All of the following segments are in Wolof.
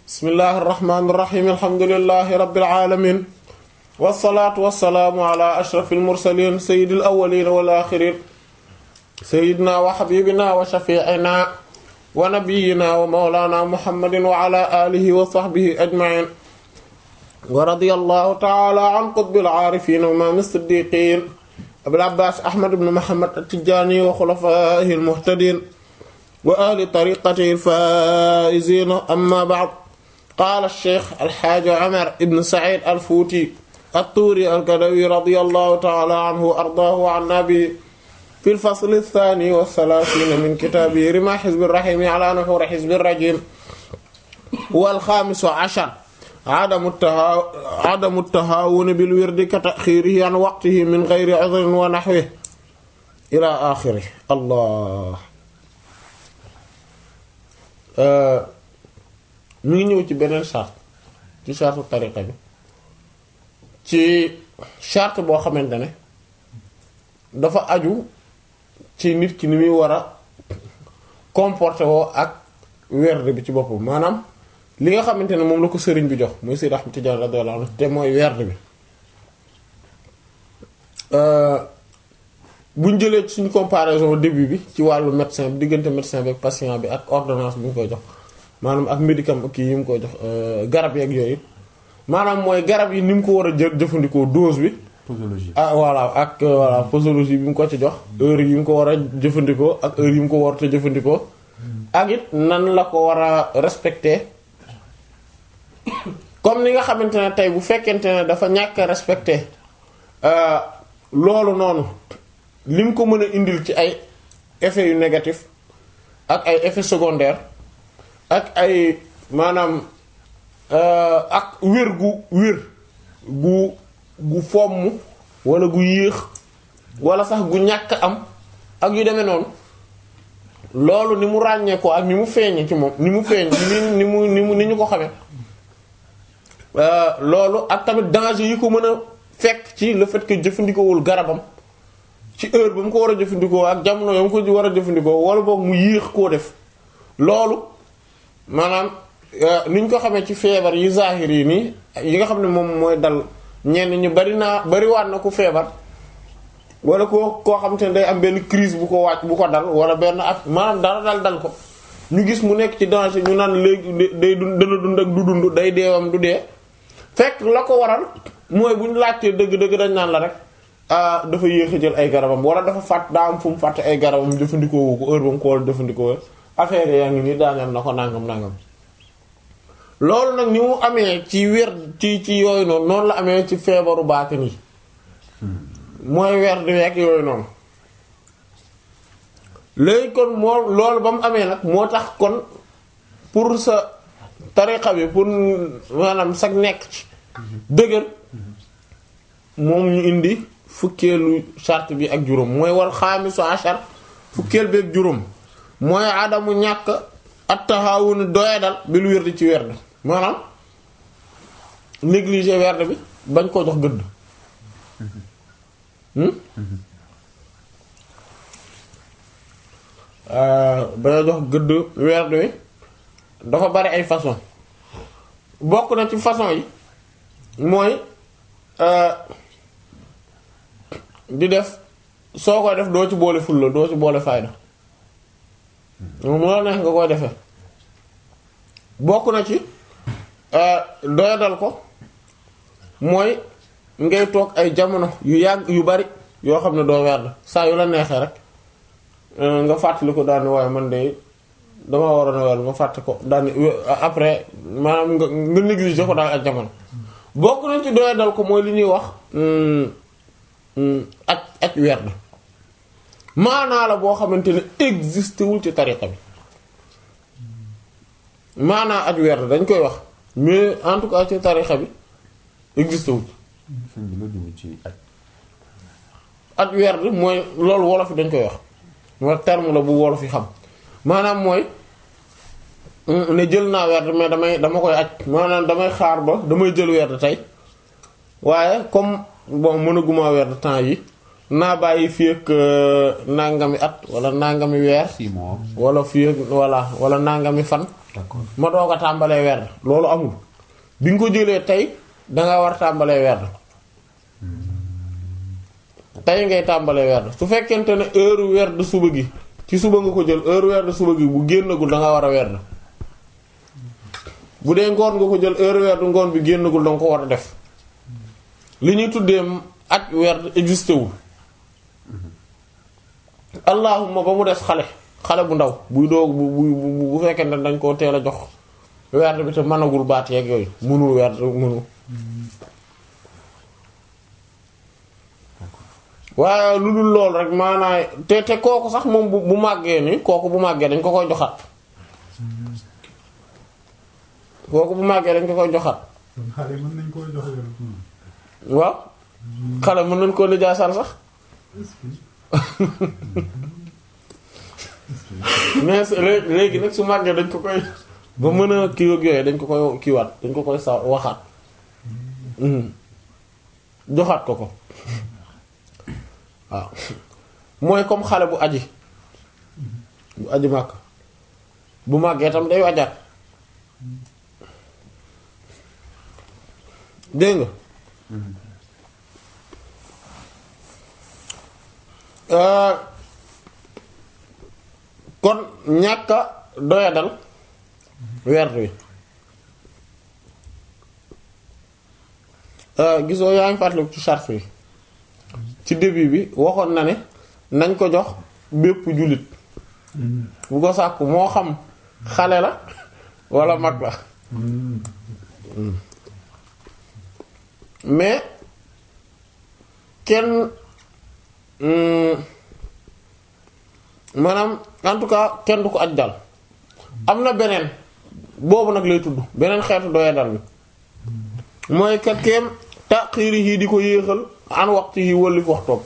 bismillahi irrahmani irrahim alhamdulilahi rabbil alamin wasalaatu wasalaamu ala ashraf almursalin sayidi alawalin wal axirin sayidina wa xabibina wa shafiina wa nabiyina wa mawlana muhammadin wa ala alihi wa sahbihi ajmain wa radiya allahu taala an qutbil aarifin wa imaam siddiqin abil abbas ahmad ibn muhammad at-tijani wa xulafaihi almuhtadin wa ahli tariqatihi alfaizina amma ba'd qaala ash-shaykh alxaaji Umar ibn Saïd al-Fuuti at-Tuuri al-Kadawi radiyallahu ta'ala anhu wa ardaahu wa annaa bihi fi al-fasl ath-thaani wa ath-thalaathiina min kitaabihi rimaa hizbi ar-rahiim ala nuhuuri hizbi ar-rajiim wal xaamis ashar adamu at-tahaawuni bil-wirdi ka ta'xiirihi an waqtihi min ghayri 'udhrin wa nahwihi ilaa aaxirihi Allah mi ngi ñëw ci beneen charte ci charte tariqa bi ci charte boo xamante ne dafa aju ci nit ki ni muy war a comporter woo ak werd bi ci boppam maanaam li nga xamante ne moom la ko sëriñ bi jox muy Seydi Ahmad Tijaan radiyallahu anhu te mooy werd bi buñ jëlee ci suñu comparaison début bi ci wàllu médecin bi diggante médecin bi ak patient bi ak ordonnance bi ñu koy jox maanaam ak médicament kii yi mu koy jox garab yeeg yooyu maanaam mooy garab yi ni mu ko war a jël jëfandikoo dose bi. posologie ah voilà ak voilà posologie bi mu ko ci jox heure yi mu ko war a jëfandikoo ak heure yi mu ko war a jëfandikoo. ak it nan la ko war a respecter comme ni nga xamante ne tey bu fekkente ne dafa ñàkk a respecter loolu noonu lim ko mën a indil ci ay effets yu négatif ak ay effets secondaires. ak ay maanaam ak wér gu wér gu gu fomm wala gu yéex wala sax gu ñàkk am ak yu demee noonu loolu ni mu ràññee ko ak ni mu feeñe ci moom ni mu feeñ ni mu ni mu ni ñu ko xamee loolu ak tamit danger yi ko mën a fekk ci le fait que jëfandikoowul garabam ci heure ba mu ko war a jëfandikoo ak jamono ya mu ko war a jëfandikoo wala boog mu yéex koo def loolu maanaam ni ñu ko xamee ci feebar yi zahir yi nii yi nga xam ne moom mooy dal ñenn ñu bari naa bariwaat na ku feebar wala koo koo xam te ne day am benn crise bu ko wàcc bu ko dal wala benn ak maanaam dara dal dal ko ñu gis mu nekk ci danger ñu naan léegi day dund dana dund ak du dund day deewam du dee fekk la ko waral mooy bu ñu laajtee dëgg-dëgg dañ naan la rek ah dafa yéex a jël ay garabam wala dafa fàtt daa am fu mu fàtte ay garabam jëfandikoo wu ko heure ba mu ko war a jëfandikoo affaire yaa ngi nii daaneel na ko nangam nangam loolu nag ni mu amee ci wér ci ci yooyu noonu noonu la amee ci feebaru baatin yi mooy weer di week yooyu noonu léegi kon moo loolu ba mu amee nag moo tax kon pour sa tariqa bi pour maanaam sag nekk ci dëgër moom ñu indi fukkeelu charte bi ak juróom mooy wal xaamisu ashar fukkeel bi ak juróom mooy adamu ñàkk attaxawun doyadal bil werd ci werd maanaam négliger werd bi bañ koo jox gëdd bañ a jox gëdd werd wi dafa bari ay façon bokk na ci façon yi mooy di def soo koy def doo ci boole fulla doo ci boole fayda moom la neex nga koy defee bokk na ci doyadal ko mooy ngay toog ay jamono yu yàgg yu bari yoo xam ne doo werd saa yu la neexee rek nga fàttali ko daani waaye man de dama waroon a werd ma fàtte ko daani après maanaam nga nga négliger ko daal ak jamono bokk na ci doyadal ko mooy li ñuy wax ak ak werd maanaa la boo xamante ne existé wul ci tariqa bi maanaa at weer dañ koy wax mais en tout cas ci tariqa bi existé wul. at weer mooy loolu wolof yi dañ koy wax mooy terme la bu wolof yi xam maanaam mooy ne jël naa weer mais damay dama koy aj maanaam damay xaar ba damay jël weer tey waaye comme bon mënaguma weer temps yi. naa bàyyi fii ak nangami at wala nangami weer. six mois. wala fii ak voilà wala nangami fan d'accord ma doog a tàmbalee werd loolu amul bi nga ko jëlee tey danga war tàmbalee werd tey ngay tàmbalee werd su fekkente ne heure werd suba gi ci suba nga ko jël heure werd suba gi bu génnagul danga war a werd bu dee ngoon nga ko jël heure werd ngoon bi génnagul danga ko war a def li ñuy tuddee ak werd existé wul allahuma ba mu des xale xale bu ndaw buy doog bu bu bu bu fekkente ne dañ koo teel a jox werd bi te mënagul baat yeeg yooyu mënul werd mënul waaye lu dul lool rek maanaam te te kooku sax moom bu bu màggee ni kooku bu màggee dañ ko koy joxaat kooku bu màggee dañ ko koy joxaat kon xale mën nañ koo jox yoon. waaw xale mën nañ koo lijaasal sax mais c'est- lé- léegi nag su màggee dañ ko koy ba mën a kii ak yooyu dañ ko koy kiiwaat dañ ko koy sa waxaat Mhm. joxaat ko ko waaw mooy comme xale bu aji bu aji màkk bu màggee tam day wajaat dégg nga Euh, kon ñàkk a doyadal werd wi Euh, gisoo yaa ngi fàttaliku ci charte yi ci début bi waxoon na ne nañ ko jox bépp jullit bu ko sàkku moo xam xale la walla mag la mais kenn hum, maanaam en tout cas kenn du ko aj dal am na beneen boobu nag lay tudd beneen xeetu doya dal bi mooy ka keem taxiiri yi di ko yéexal an waxtu yi wëlif waxtoom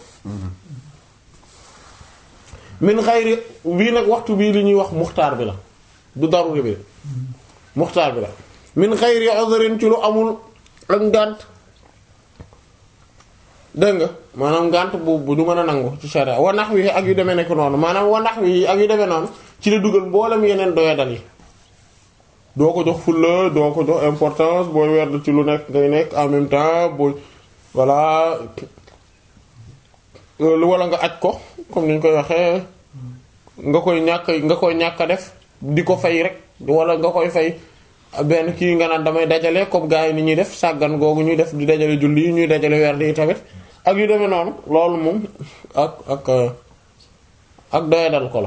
min xayri bii nag waxtu bii li ñuy wax muxtaar bi la du daruri bi muxtaar bi la min xayri uzrin ci lu amul ak ngànt dégg nga maanaam ngànt bu bu du mën a nangu ci sharia wa nax wi ak yu demee nekk noonu maanaam wa nax wi ak yu demee noonu ci la dugal mboolem yeneen doyadal yi doo ko jox fulla doo ko jox importance booy werd ci lu nekk ngay nekk en même temps booy voilà lu wala nga aj ko comme ni ñu koy waxee nga koy ñàkk nga koy ñàkk a def di ko fay rek wala nga koy fay benn kii nga naan damay dajale comme gars yi ni ñuy def sàggan googu ñuy def di dajale julli yi ñuy dajale werd yi tamit ak yu demee noonu loolu moom ak ak ak doyadal ko la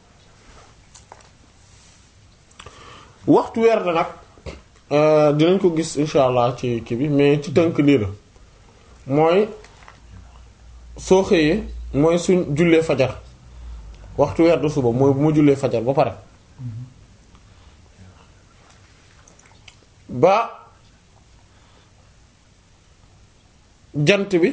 waxtu werd nag dinañ ko gis insha allah ci kii bi mais ci tënk lii la mooy soo xëyee mooy suñ jullee fajar waxtu werd suba mooy bu ma jullee fajar ba pare ba jant bi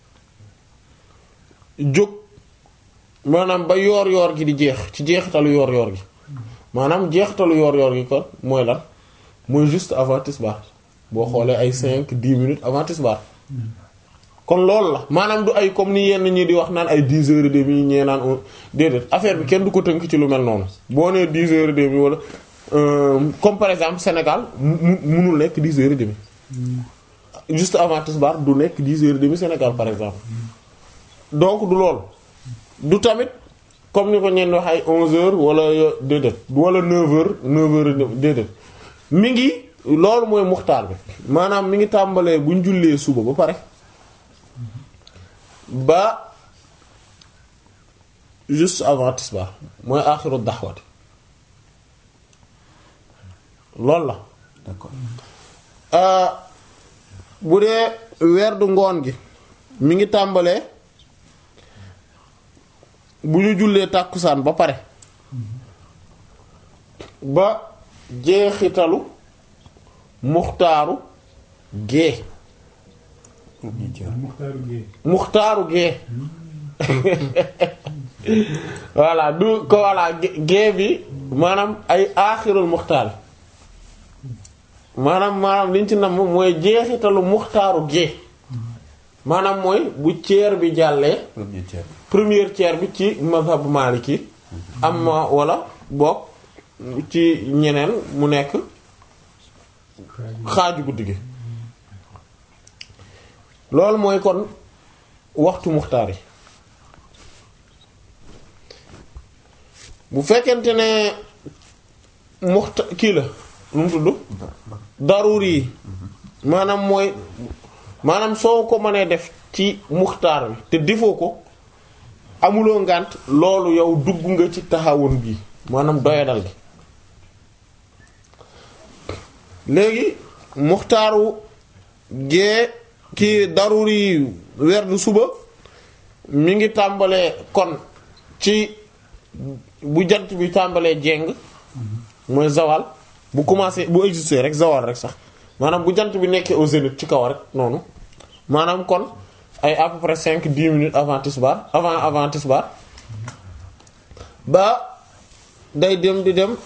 jóg maanaam ba yoor yoor gi di jeex ci jeexitalu yoor yoor gi maanaam jeexitalu yoor yoor gi kon mooy lan mooy juste avant tisbaar boo xoolee ay cinq dix minutes avant tisbaar kon loolu la maanaam du ay comme ni yenn ñi di wax naan ay dix heures et demie ñee naan on déedéet affaire bi kenn du ko tënk ci lu mel noonu boo nee dix heures et demie wala comme par exemple Sénégal mu munul nekk dix heures et demie juste avant tisbaar du nekk dix heures et demie Sénégal par exemple donc du loolu du tamit comme ni ko ñenn wax ay onze heures wala déedéet wala neuf heures neuf heures déedéet mi ngi loolu mooy muxtaar bi maanaam mi ngi tàmbalee bu ñu jullee suba ba pare ba juste avant tisbaar mooy aaxiru daxwati loolu la d'accord bu dee werdu ngoon gi mi ngi tàmbalee bu ñu jullee tàkkusaan ba pare ba jeexitalu muxtaaru gée Muxtaaru Géey. muxtaaru gée voilà du ko voilà gée bi maanaam ay aaxirul muxtaar maanaam maanaam liñ ci namm mooy jeexitalu muxtaaru gée maanaam mooy bu ceer bi jàllee premier tiers première tiers bi ci mazhab maliki am wala boog ci ñeneen mu nekk xaaju guddi gi loolu mooy kon waxtu muxtaar yi bu fekkente ne muxta kii la nu mu tudd daruri yi maanaam mooy maanaam soo ko mënee def ci muxtaar bi te defoo ko amuloo ngànt loolu yow dugg nga ci taxawun bi maanaam doyadal gi léegi muxtaaru gee kii daruri werdu suba mi ngi tàmbalee kon ci bu jant bi tàmbalee jeng mooy zawal bu commencé bu exister rek zawal rek sax maanaam bu jant bi nekkee au zénith ci kaw rek noonu maanaam kon ay à peu près cinq dix minutes avant tisbaar avant avant tisbaar ba day dem di dem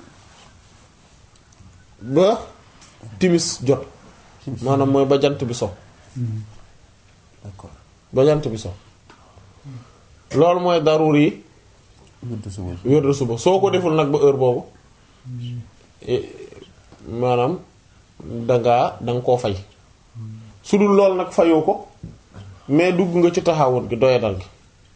ba timis jot maanaam mooy ba jant bi so d'accord ba jant bi so loolu mooy darur yi wérdu suba wér de suba soo ko deful nag ba heure boobu eh, maanaam dangaa danga koo fay su dul lool nag fayoo ko mais dugg nga ci taxawoon gi doyadal gi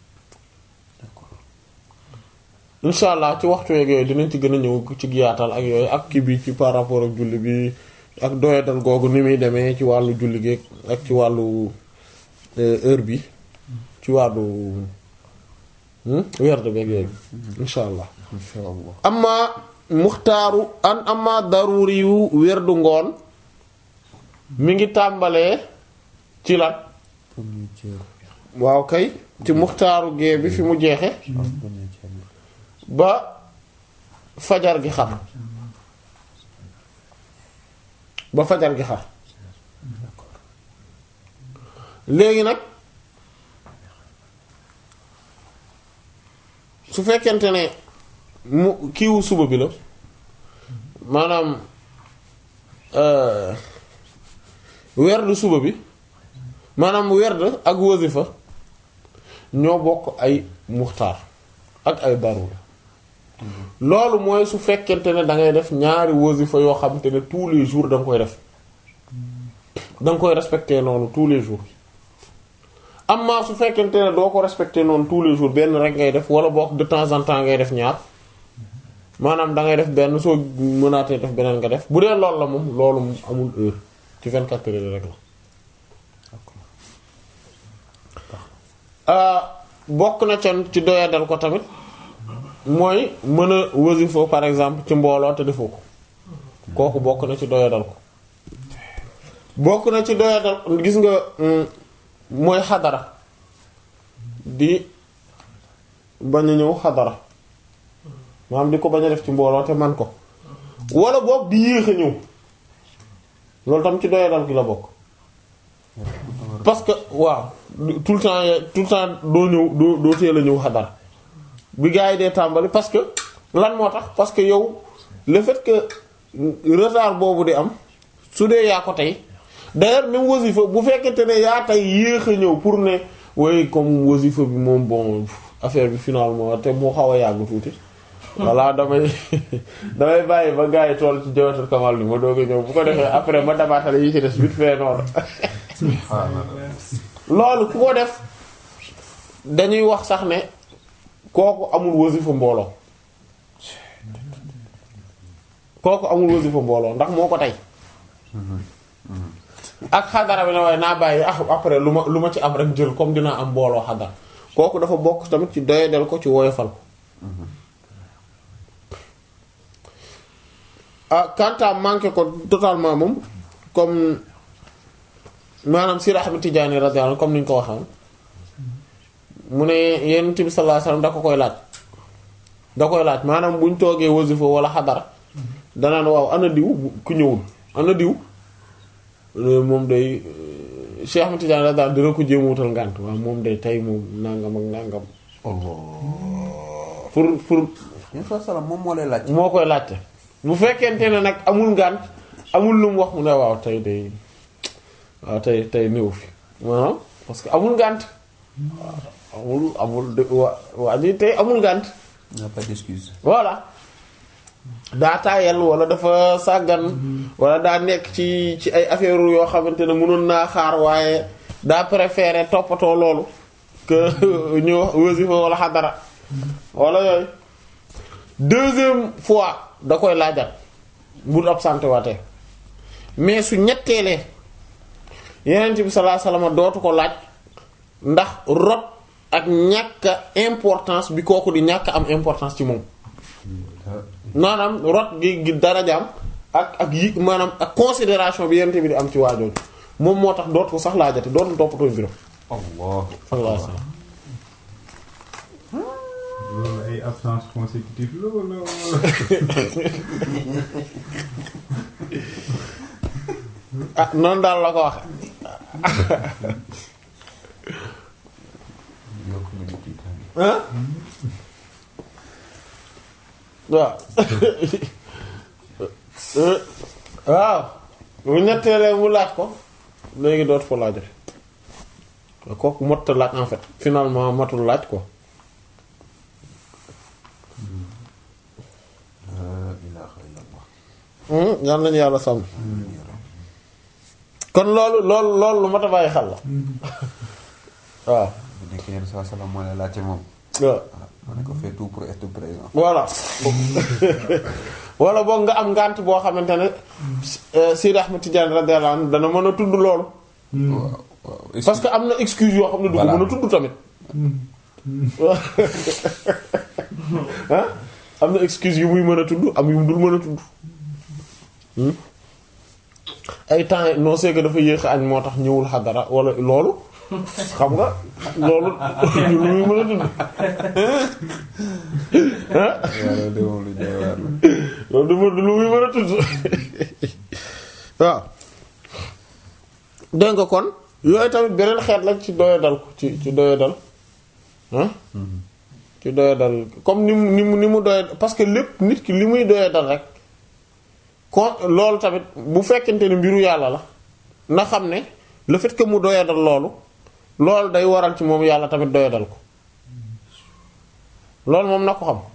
insha allah ci waxtu yeeg yooyu dinañ ci gën a ñëw ci yaatal ak yooyu ak kii bi ci par rapport ak julli bi ak doyadal googu ni muy demee ci wàllu julli gi ak ci wàllu euh, heure bi ci wàllu hmm, werd beeg yooyu insha allah insha allah amma muxtaaru an amma daruri yu werdu ngoon mi ngi tàmbalee ci lan premier tiers waaw kay ci muxtaaru gee bi fi mu jeexe waaw premier tiers bi ba fajar gi xar ba fajar gi xar léegi nag su fekkente ne mu kiiwu suba bi la maanaam euh, werd suba bi maanaam werd ak wasifa ñoo bokk ay muxtaar ak ay darur loolu mooy su fekkente ne da ngay def ñaari wasifa yoo xam te ne tous les jours da nga koy def da nga koy respecter noonu tous les jours amma su fekkente ne doo ko respecter noonu tous les jours benn rek ngay def wala boog de temps en temps ngay def ñaar maanaam da ngay def benn soo mënaatee def beneen nga def bu dee loolu la moom loolu moom amul heure ci 24 heures rek la. ah bokk na ca ci doyadal ko tamit mooy mën a wasifa par exemple ci mbooloo te defoo ko kooku bokk na ci doyadal ko bokk na ci doyadal gis nga mm, mooy xadara di bañ a ñëw xadara maanaam di ko bañ a def ci mbooloo te man ko wala boog di yéex a ñëw loolu tam ci doyadal gi la bokk parce que waaw tout le temps ya- tout le temps doo ñëw doo doo teel a ñëw xadara bi gars yi dee tàmbali parce que lan moo tax parce que yow le fait que retard boobu di am su dee yaa ko tey d'ailleurs même wasifa bu fekkente ne yaa tey yéex a ñëw pour ne way comme wasifa bi moom bon affaire bi finalement te moo xaw a yàgg tuuti voilà damay damay bàyyi ba gars yi tool ci jawatul kamal bi ma doog a ñëw bu ko defee après ma dabaatale yi ci des vite fait noonu loolu ku ko def dañuy wax sax ne kooku amul wasifa mbooloo kooku amul wasifa mbooloo ndax moo ko tey ak xadara bi ne waaye naa bàyyi ah après lu ma lu ma ci am rek jël comme dinaa am mbooloo xadara kooku dafa bokk tamit ci doyadel ko ci woyofal ko ah kanta manqué ko totalement moom comme maanaam si Ahmad Tijaani radiyallahu anhu comme ni ñu ko waxee mu ne Yonent bi sallallahu alayhi wasallam da ko koy laaj da koy laaj maanaam buñ toogee wasifa wala xadara danaan waaw ana diw ku ñëwul ana diw moom day Cheikh Ahmad Tidiane daal dina ko jéem a wutal ngànt waaw moom day tey moom nangam ak nangam pour pour Yonent bi salaam moom moo lay laaj. moo koy laajte bu fekkente ne nag amul ngànt amul lu mu wax mu ne waaw tey day waaw tey tey néew fi maanaam parce que amul ngànt waaw amul amul de waa waa ji tey amul ngànt y a pas d'excuse. voilà daa taayal wala dafa sàggan wala daa nekk ci ci ay affaire yoo xamante ne mënoon naa xaar waaye daa préféré toppatoo loolu que ñu wasifa wala xadara wala yooyu deuxième fois da koy laajat bu absenté waatee mais su ñetteelee yeneen bi sallallahu alayhi wasallam dootu ko laaj ndax rot ak ñàkk importance bi kooku di ñàkk am importance ci moom maanaam rot gi gi darajaam ak ak yi maanaam ak considération bi yeneen bi di am ci waajooju moom moo tax dootu ko sax laajate dootu toppatoo mbiram Allah sallallahu alayhi wasallam loolu ay absence consécutive la wala ah noonu daal la ko waxe yokk nga ñu tiitaange ah waaw waaw bu ñetteelee mu laaj ko léegi dootu ko laajate kooku mot laaj en fait finalement matul laaj ko la ilaha illallah yal nañu yàlla sàmm kon loolu loolu loolu lu mat a bàyyi xel la waaw bu nekkee yenn saa salaam moo lay laajte moom waaw ah ma ne ko fais tout pour être présent voilà wala boog nga am ngànt boo xamante ne Sidi Ahmed Tidiane radiyallahu anhu dana mën a tudd loolu waaw waaw parce que am na excuse yoo xam ne du ko Voilà. mën a tudd tamit ah am na excuse yu muy mën a tudd am yu mu dul mën a tudd Hmm? ay temps non c'est que dafa yéex a añ moo tax ñëwul xadara wala loolu xam nga loolu lu muy mën a tudd ah yàlla de moom lu doy waar la loolu du ma du lu muy mën a tudd waaw dégg nga kon yooyu tamit beneen xeet la ci doyadal ko ci ci doyadal ah ci doyadal comme ni mu ni mu ni mu doyad parce que lépp nit ki li muy doyadal rek kon loolu tamit bu fekkente ne mbiru yàlla la na xam ne le fait que mu doyadal loolu loolu day waral ci moom yàlla tamit doyadal ko loolu moom na ko xam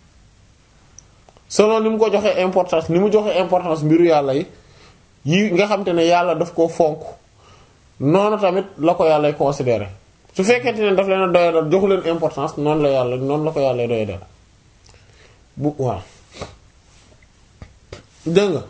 selon ni mu ko joxee importance ni mu joxee importance mbiru yàlla yi yi nga xam te ne yàlla daf koo fonk noonu tamit la ko yàlla considéré su fekkente ne daf leen a doyadal joxu leen importance noonu la yàlla noonu la ko yàlla doyadal bu waaw dégg nga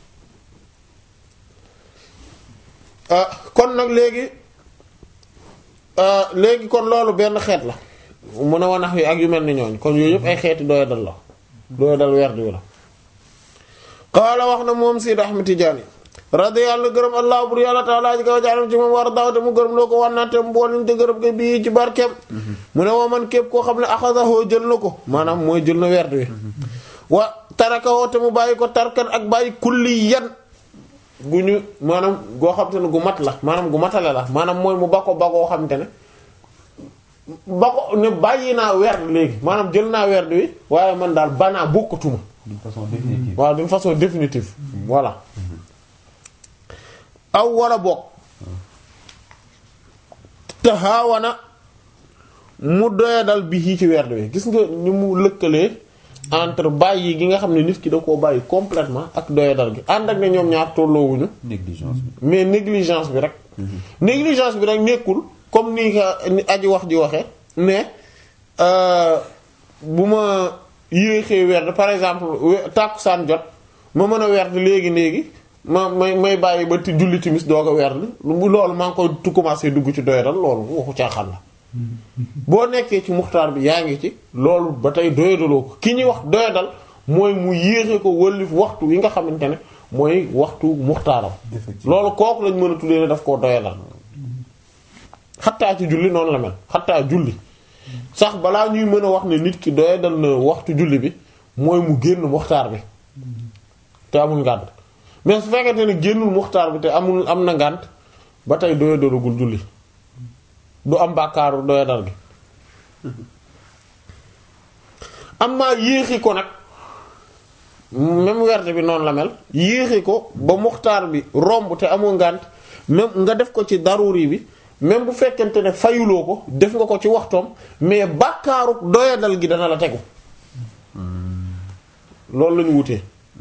ah kon nag léegi ah, léegi kon loolu benn xeet la mun a wanax yi ak yu mel ni ñooñ kon yooyu yëpp ay xeeti doyadal la doyadal werd wi la qaala wax na moom Sidi Ahmed Tidiane radiyallahu gërëm allah bur yàlla taala ji kaw jaaram ci moom war daaw te mu gërëm loo ko wannaate mboolem te gërëm ko bii ci barkeem mu ne woo man képp koo xam ne axadahu jël na ko maanaam mooy jël na werd wi wa tarakawoo te mu bàyyi ko tarkan ak bàyyi kulli yan gu ñu maanaam goo xam te ne gu mat la maanaam gu matale la maanaam mooy mu bako bagoo xam te ne bako ne bàyyi naa werd léegi maanaam jël naa werd wi waaye man daal banaa bokkatuma d'une façon définitive waaw d'une façon définitive voilà aw wala bokk taxaawana mu doyadal bi ci ci werd wi gis nga ni mu lëkkalee entre bàyyi gi nga xam ne nit ki da koo bàyyi complètement ak doyadal gi ànd ak ne ñoom ñaar tolloowuñu négligence bi mais négligence bi rek négligence bi rek nekkul comme ni nga ni aji wax ji waxee mais euh, bu ma yéexee werd par exemple we- tàkkusaan jot ma mën a werd léegi léegi ma may may bàyyi ba ti julli timis doog a werd lu loolu maa ngi koy tu commencé dugg ci doyadal loolu waxu caaxaan la boo nekkee ci muxtaar bi yaa ngi ci loolu ba tey doyadaloo ko ki ñuy wax doyadal mooy mu yéexe ko wëllif waxtu yi nga xamante ne mooy waxtu muxtaaram Effectivement. loolu kooku lañ mën a tuddee ne daf koo doyadal xattaa ci julli noonu la mel xattaa julli sax balaa ñuy mën a wax ne nit ki doyadal na waxtu julli bi mooy mu génn muxtaar bi te amul ngànt mais su fekkente ne génnul muxtaar bi te amul am na ngànt ba tey doyadalagul julli du am bàkkaaru doyadal gi am maa yéexi ko nag même werte bi noonu la mel yéexi ko ba muxtaar bi romb te amoo ngànt même nga def ko ci daruri bi même bu fekkente ne fayuloo ko def nga ko ci waxtoom mais bàkkaaru doyadal gi dana la tegu loolu lañu wutee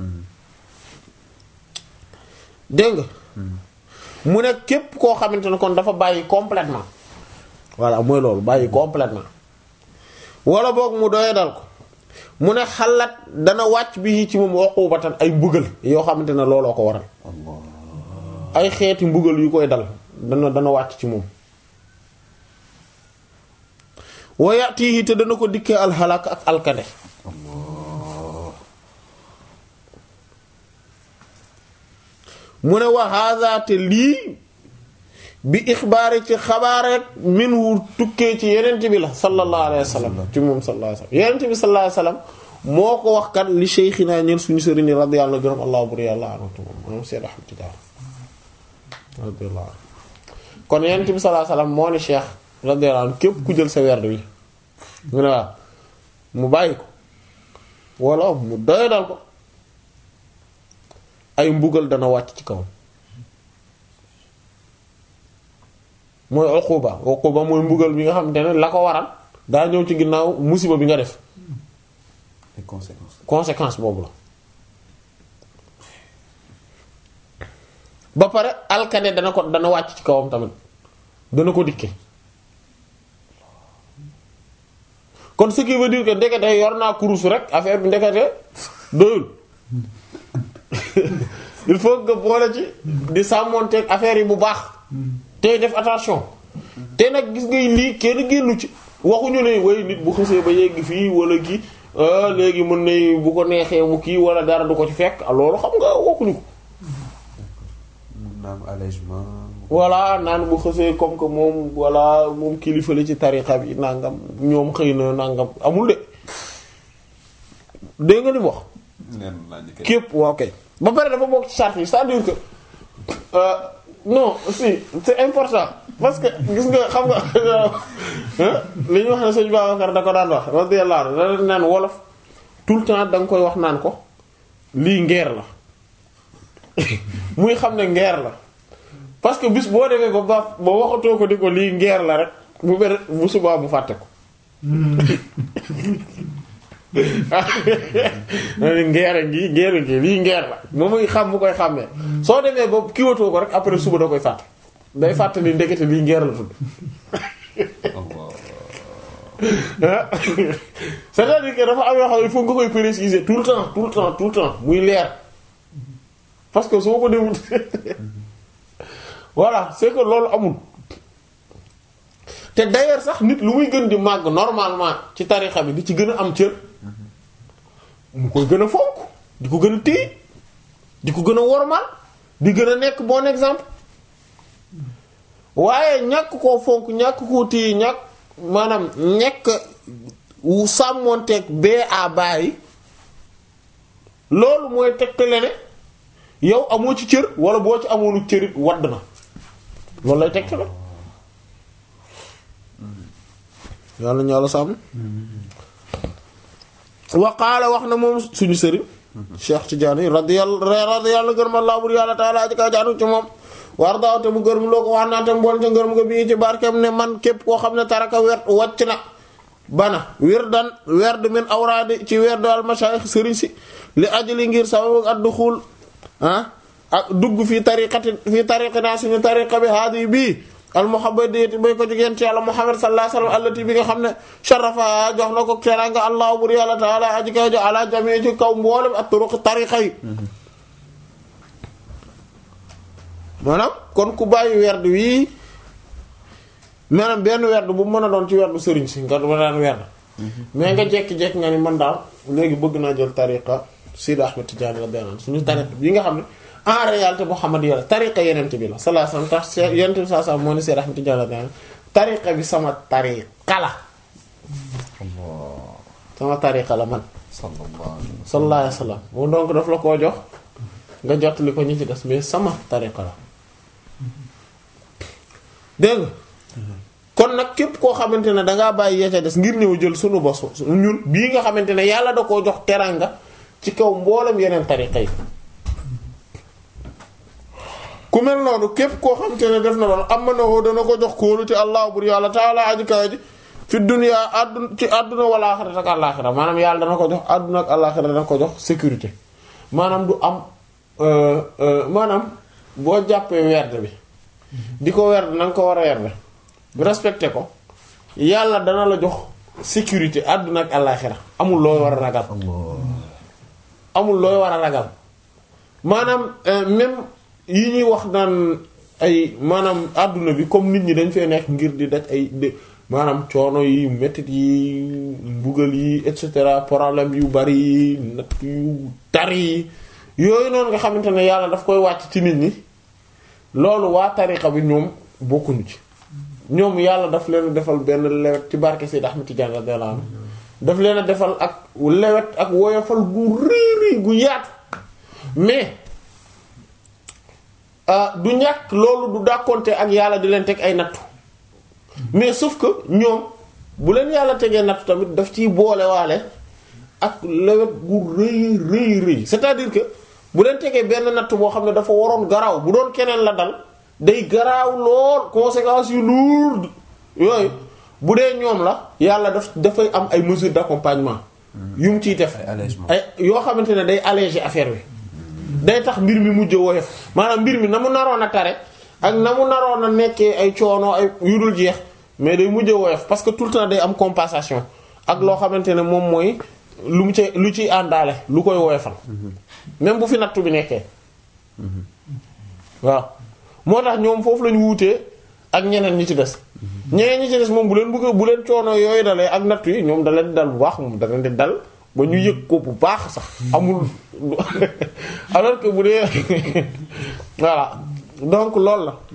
dégg nga mu ne képp koo xamante ne kon dafa bàyyi complètement voilà mooy loolu bàyyi complètement wala boog mu doye dal ko mu ne xalaat dana wàcc bi ci moom uqubatan ay mbugal yoo xamante ne looloo ko waral ay xeeti mbugal yu koy dal dana dana wàcc ci moom wa yatihi te dana ko dikkee alxalak ak alkade mu ne wa hadha te lii bi ixbaari ci xabaareek min wu tukkee ci yenent bi la sallallahu alayhi wa sallam ci moom sallallahu alayhi wa sallam yenent bi sallallahu alayhi wa sallam moo ko wax kat li sheykhina ñeen suñu sëriñ radiyallahu gërëm allah bur yàlla anhu moom Seyd Ahmad Tidiane radiyallahu anhu kon yenent bi sallallahu alayhi wa sallam moo ni cheikh radiyallahu anhu képp ku jël sa werd wi mu ne waaw mu bàyyi ko wala mu doyadal ko ay mbugal dana wàcc ci kawam mooy uquba uquba mooy mbugal bi nga xamante ne la ko waral daa ñëw ci ginnaaw musiba bi nga def les conséquences. conséquence boobu la ba pare alkane dana ko dana wàcc ci kawam tamit dana ko dikke kon ce qui veut dire que ndekete yor naa kurus rek affaire bi ndekete doyul il faut que boole ci di sàmmonteeg affaire yi bu baax tey def attention te nag gis ngay lii kenn génnu ci waxuñu ne way nit bu xësee ba yegg fii wala kii léegi mën na bu ko neexee mu kii wala dara du ko ci fekk loolu xam nga waxuñu ko mun na am allègement. voilà naan bu xësee comme que moom voilà moom kilifa la ci tarixa bi nangam ñoom xëy na nangam amul de dégg nga ni mu wax neen laa njëkkee. képp waaw kay ba pare dafa bokk ci charte yi c'est-à-dire que euh, non si c'est important parce que gis nga xam nga li ñu wax ne sëñ Babacar da ko daan wax radiyallahu anhu da naan wolof tout le temps da nga koy wax naan ko lii ngeer la muy xam ne ngeer la parce que bis boo demee ba ba ba waxatoo ko di ko lii ngeer la rek bu bere bu subaa bu fàtte ko ngeer ngi ngeer ngi lii ngeer la moom muy xam bu koy xàmmee soo demee ba kiiwatoo ko rek après suba da koy fàtte day fàtte ni ndekete lii ngeer la tudd c'est-à-dire que dafa am yoo xam ne il faut nga koy préciser tout le temps tout le temps tout le temps muy leer parce que soo ko demul voilà c'est que loolu amul te d'ailleurs sax nit lu muy gën di màgg normalement ci tarixa bi di ci gën a am cër mu koy gën a fonk di ko gën a téye di ko gën a wormaal di gën a nekk bon exemple waaye ñàkk koo fonk ñàkk koo téye ñàkk maanaam ñekk wu sàmmoonteeg bee a bàyyi loolu mooy tegtale ne yow amoo ci cër wala boo ci amoonu cërit wadd na loolu lay tegtale yàlla ñu yàlla sàmm wa qaala wax na moom suñu sëriñ Cheikh Tidiane radiyallahu radiyallahu gërëm Allah bur yàlla taala aji kaa jaanu ci moom war daaw te mu gërëm loo ko wax naa te mbool te ngërëm nga bii ci barkeem ne man képp koo xam ne taraka werd wàcc na bana wirdan werd min awraadi ci werdu al mashayikh sëriñ si li ajli ngir sababu ad duxul ah ak dugg fii tariqati fii tariqina suñu tariqa bi haadi bii al muhabbadiyati bay ko jigéen ci yàlla muhammad sallallahu alayhi wasallam allati bi nga xam ne sharafa jox na ko teranga allah bur yàlla taala aji kay jo ala jami ci kaw mboolem ak turuq tariqa yi maanaam kon ku bàyyi werd wii maanaam benn werd bu mën a doon ci werdu sëriñ si nga ma daan werd mais nga jekki-jekki nga ni man daal léegi bëgg naa jël tariqa Sidi Ahmed Tidiane la benn suñu tariqa bi nga xam ne en réalité Muhammad yàlla tariqa yenent bi la sallallahu alayhi wasallam tax yenent bi sallallahu alayhi wasallam moo ne Sidi Ahmed Tidiane la benn tariqa bi sama tariqa la sama tariqa la man sallallahu alayhi wasallam moom donc daf la koo jox nga jottali ko ñi ci des mais sama tariqa la dégg nga kon nag képp koo xamante ne dangaa bàyyi yee ca des ngir ñëw jël sunu bos ñun bii nga xamante ne yàlla da koo jox teranga ci kaw mboolem yeneen tariqa yi ku mel noonu képp koo xamante ne def na loolu am na woo dana ko jox kóolu te allah bur yàlla taala aji kawa ji fi dunya àdduna ci àdduna wala axira ak àllaaxira maanaam yàlla dana ko jox àdduna ak àllaaxira dana ko jox sécurité maanaam du am euh, euh, maanaam boo jàppee werd bi di ko werd na nga ko war a werd respecté ko yàlla dana la jox sécurité àdduna ak àllaaxira amul looy war a ragal amul looy war a ragal maanaam euh, même yi ñuy wax naan ay maanaam àdduna bi comme nit ñi dañ fee nekk ngir di daj ay de maanaam coono yi mettit yi mbugal yi et cetera problème yu bari yi natt yu tar yi yooyu noonu nga xamante ne yàlla daf koy wàcc ci nit ñi loolu waa tariqa bi ñoom bokkuñu ci ñoom yàlla daf leen defal benn lewet ci barke Seyd Ahmed Tidiane radiyallahu anhu daf leen a defal ak lewet ak woyofal gu riiri gu yaatu mais ah, du ñàkk loolu du dàkkonte ak yàlla di leen teg ay nattu mais sauf que ñoom bu leen yàlla tegee nattu tamit daf ciy boole waale ak lewet gu rëy rëy rëy c'est-à-dire que bu leen tegee benn natt boo xam ne dafa waroon garaaw bu doon keneen la dal day garaaw lool conséquences yu lourdes yooyu bu dee ñoom la yàlla daf dafay am ay mesures d'accompagnement yu mu ciy def ay allègement. ay yoo xamante ne day alléger affaire bi day tax mbir mi mujj woyof maanaam mbir mi na mu naroon a tare ak na mu naroon a nekkee ay coono ay yu dul jeex mais day mujj woyof parce que tout le temps day am compensation ak loo xamante ne moom mooy lu mu ci lu ciy àndaale lu koy woyofal même bu fi nattu bi nekkee waaw moo tax ñoom foofu lañu wuutee ak ñeneen ñi ci des ñeneen ñi ci des moom bu leen bëgg bu leen coono yooyu dalee ak nattu yi ñoom da leen di dal bu baax moom da leen di dal ba ñu yëg ko bu baax sax amul alors que bu dee voilà donc loolu la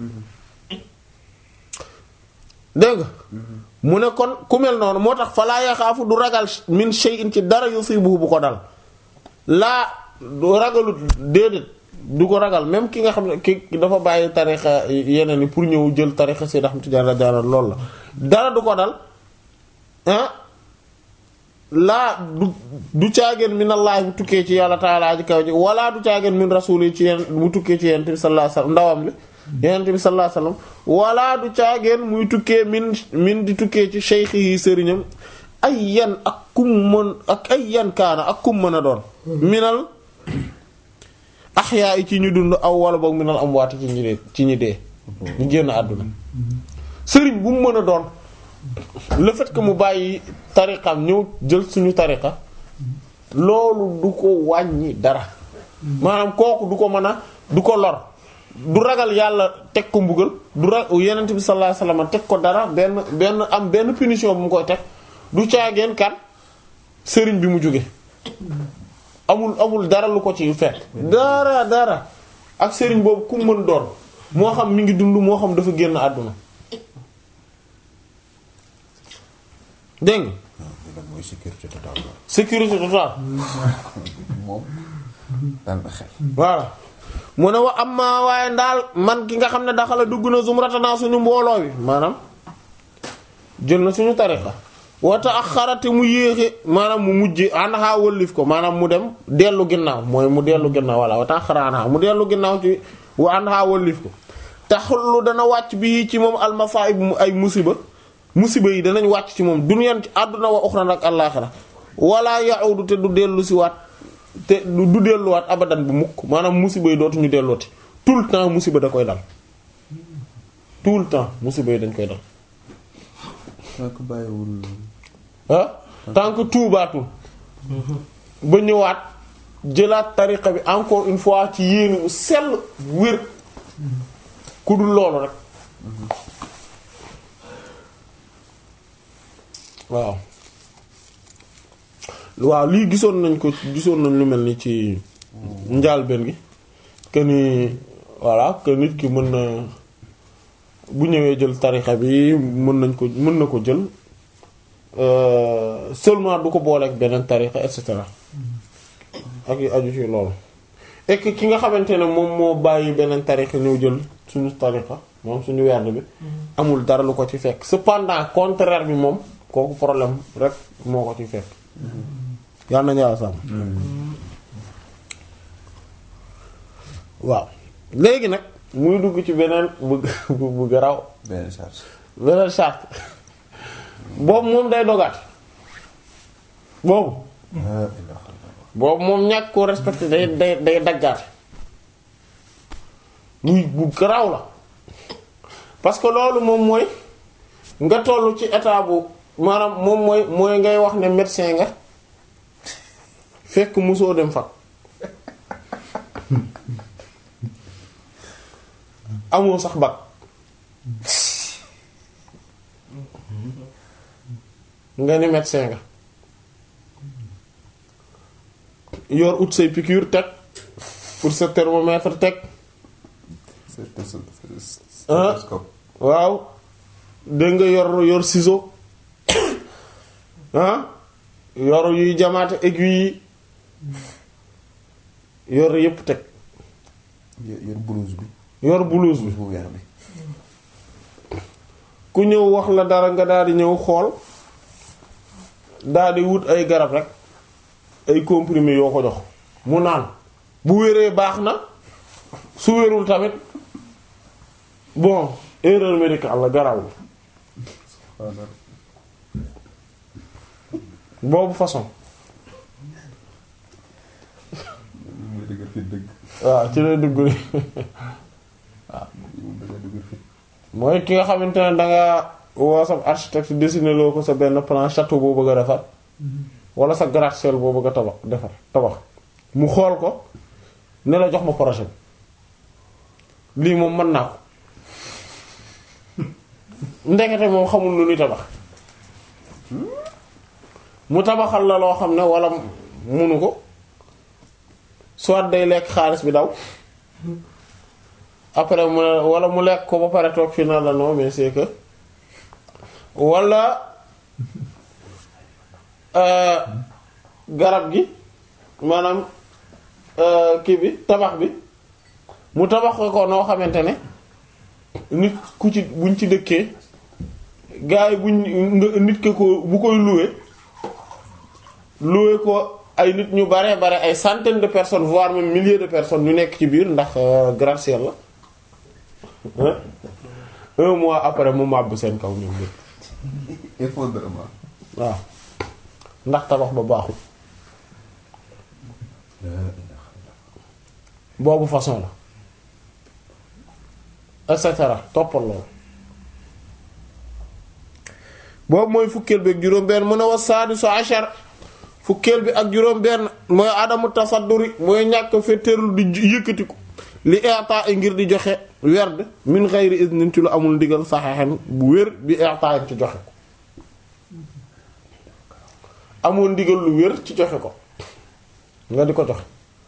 dégg nga mu ne kon ku mel noonu moo tax falaa yaxaafu du ragal min shay'in ci dara yusibuhu bu ko dal laa du ragalut déedéet du ko ragal même ki nga xam ne ki dafa bàyyi tarixa yeneen yi pour ñëw jël tarixa Seyd Ahmad Tijaan radiyallahu anhu loolu la dara du ko dal ah laa du du caageen min Allah bu tukkee ci yàlla taalaa ji kaw ji wala du caageen min rasul yi ci yeen bu tukkee ci yonent bi sallallahu alayhi wasallam ndawam li yonent bi sallallahu alayhi wasallam wala du caageen muy tukkee min min di tukkee ci cheikh yi sëriñam ay yan ak kum mën ak ay yan kaana ak kum mën a doon minal axyaa yi ci ñu dund aw wala boog minal amwaati ci ñi dee ci ñi dee ñu génn àdduna sëriñ bu mu mën a doon le fait que mu bàyyi tariqam ñëw jël suñu tariqa loolu du ko wàññi dara maanaam kooku du ko mën a du ko lor du ragal yàlla teg ko mbugal du ra yenent bi sallallahu alayhi wasallam teg ko dara benn benn am benn punition bu mu koy teg du caageen kan sëriñ bi mu jóge amul amul dara lu ko ci fekk dara dara ak sëriñ boobu ku mën doon moo xam mi ngi dund moo xam dafa génn àdduna dégg nga waaw lii nag mooy sécurité totale la. sécurité totale moom dal na xel. voilà mu ne wa amma waaye ndaal man ki nga xam ne daxala dugg na zumratana suñu mbooloo bi maanaam jël na suñu tariqa wata ak xarate mu yéexe maanaam mu mujj àndaxaa wëllif ko maanaam mu dem dellu ginnaaw mooy mu dellu ginnaaw voilà wata ak xaraanaa mu dellu ginnaaw ci wa àndaxaa wëllif ko taxullu dana wàcc bi ci moom almasaib mu ay musiba musiba yi danañ wàcc ci moom duniyaan ci àdduna wa uxran ak àllaaxira wala ya'udu te du dellu si waat te du du delluwaat abadan bu mukk maanaam musiba yi dootuñu dellooti tout le temps musiba da koy dal tout le temps musiba yi dañ koy dal tant que bàyyiwul. ah tant que tuubaatul ba ñëwaat jëlaat tariqa bi encore une fois ci yéene bu sell bu wér ku dul loolu rek waaw waaw lii gisoon nañ ko gisoon nañ lu mel ni ci njaalbeen gi que ni voilà que nit ki mën na bu ñëwee jël tarixa bi mën nañ ko mën na ko jël euh, seulement du ko boole ak beneen tarixa et cetera ak yu aju ci loolu et que ki nga xamante ne moom moo bàyyi beneen tarixa ñëw jël suñu tarixa moom suñu werd bi amul dara lu ko ci fekk cependant contraire bi moom kooku problème rek moo ko ci fekk yàlla nañu yàlla sàmm waaw léegi nag muy dugg ci beneen bu bu bu garaw benn charge. beneen charte boobu moom day dogaat boobu boobu moom ñàkk koo respecté day day day daggaate muy bu garaaw la parce que loolu moom mooy nga toll ci état bu maanaam moom mooy mooy ngay wax ne médecin nga fekk musoo dem fa amoo sax bac nga ni médecin nga yor ut say piqûre teg pour sa thermomètre teg Stéthoscope. waaw dégg nga yor yor ciseau ah yor yuy jamaate aiguille yi yor yépp teg yor yor blouse bi. yor blouse bi blouse bu weex bi. ku ñëw wax la dara nga daal di ñëw xool daal di wut ay garab rek ay comprimés yoo ko jox mu naan bu wéree baax na su wérul tamit bon erreur médicale la garawul boobu façon muy dëgër fit dëgg. waaw ci lay dugg ni mu dëgër dëgër fit. mooy ki nga xamante ne danga woo sa architecte dessiné loo ko sa benn plan château boo bëgg a defar wala sa gratte-ciel boo bëgg a tabax defar tabax mu xool ko ne la jox ma projet bi lii moom mën naa ko ndekete moom xamul lu ñuy tabax mu tabaxal la loo xam ne wala munu ko soit day lekk xaalis bi daw après mu ne wala mu lekk ko ba pare toog fi na la non mais c'est que wala euh, garab gi maanaam euh, kii bi tabax bi mu tabax ko noo xamante ne nit ku ci buñ ci dëkkee gars yi buñ nga nit ke ko bu koy louer louer ko ay nit ñu bare bare ay centaines de personnes voire même milliers de personnes ñu nekk ci biir ndax euh, gratte-ciel la Hein? un mois après mu màbb seen kaw ñoom ñépp effondrement. waaw ndax tabax ba baaxul boobu façon la et cetera toppal loolu boobu mooy fukkeel bi ak juróom-benn mën a was saadisu ashar fukkeel bi ak juróom-benn mooy adamu tasadduri mooy ñàkk fetteerlu di yëkkatiku li i'ta ngir di joxe werd min ghayri iznin ci lu amul ndigal saxeexen bu wér bi i'ta ci joxe ko amoon ndigal lu wér ci joxe ko nga di ko joxe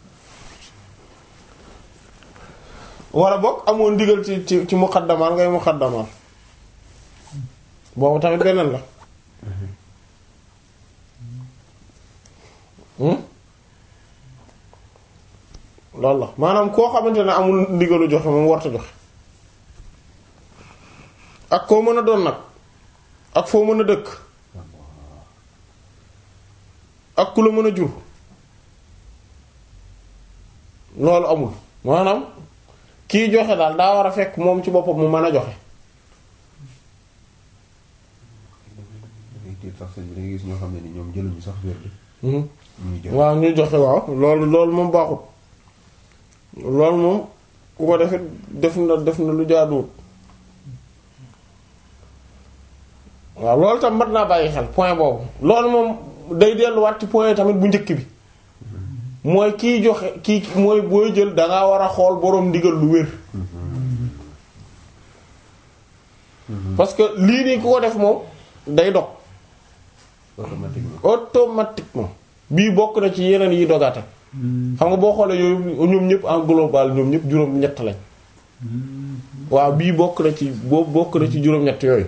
wala boog amoon ndigal ci ci ci muqaddamaan ngay muqaddamaan boobu tamit beneen la hmm loolu la maanaam koo xamante ne amul ndigalu joxe moom warta joxe ak koo mën a doon nag ak foo mën a dëkk ak ku la mën a jur loolu amul maanaam kiy joxe daal daa war a fekk moom ci boppam mu mën a joxe dangay tiit sax sëñ bi da ngay gis ñoo xam ne ni ñoom jëluñu sax wér bi. Mhm. ñuy joxe. waaw ñu joxe waaw loolu loolu moom baaxut loolu moom ku ko defit def na def na lu jaaduwut waaw loolu tam mat naa bàyyi xel point boobu loolu moom day delluwaat ci point tamit bu njëkk bi mooy kiy joxe kii mooy booy jël dangaa war a xool boroom ndigal lu wér parce que lii nii ku ko def moom day dog automatiquement. automatiquement bii bokk na ci yeneen yi dogaate xam nga boo xoolee yooyu ñoom ñëpp en global ñoom ñëpp juróom-ñett lañ waaw bii bokk na ci boobu bokk na ci juróom-ñett yooyu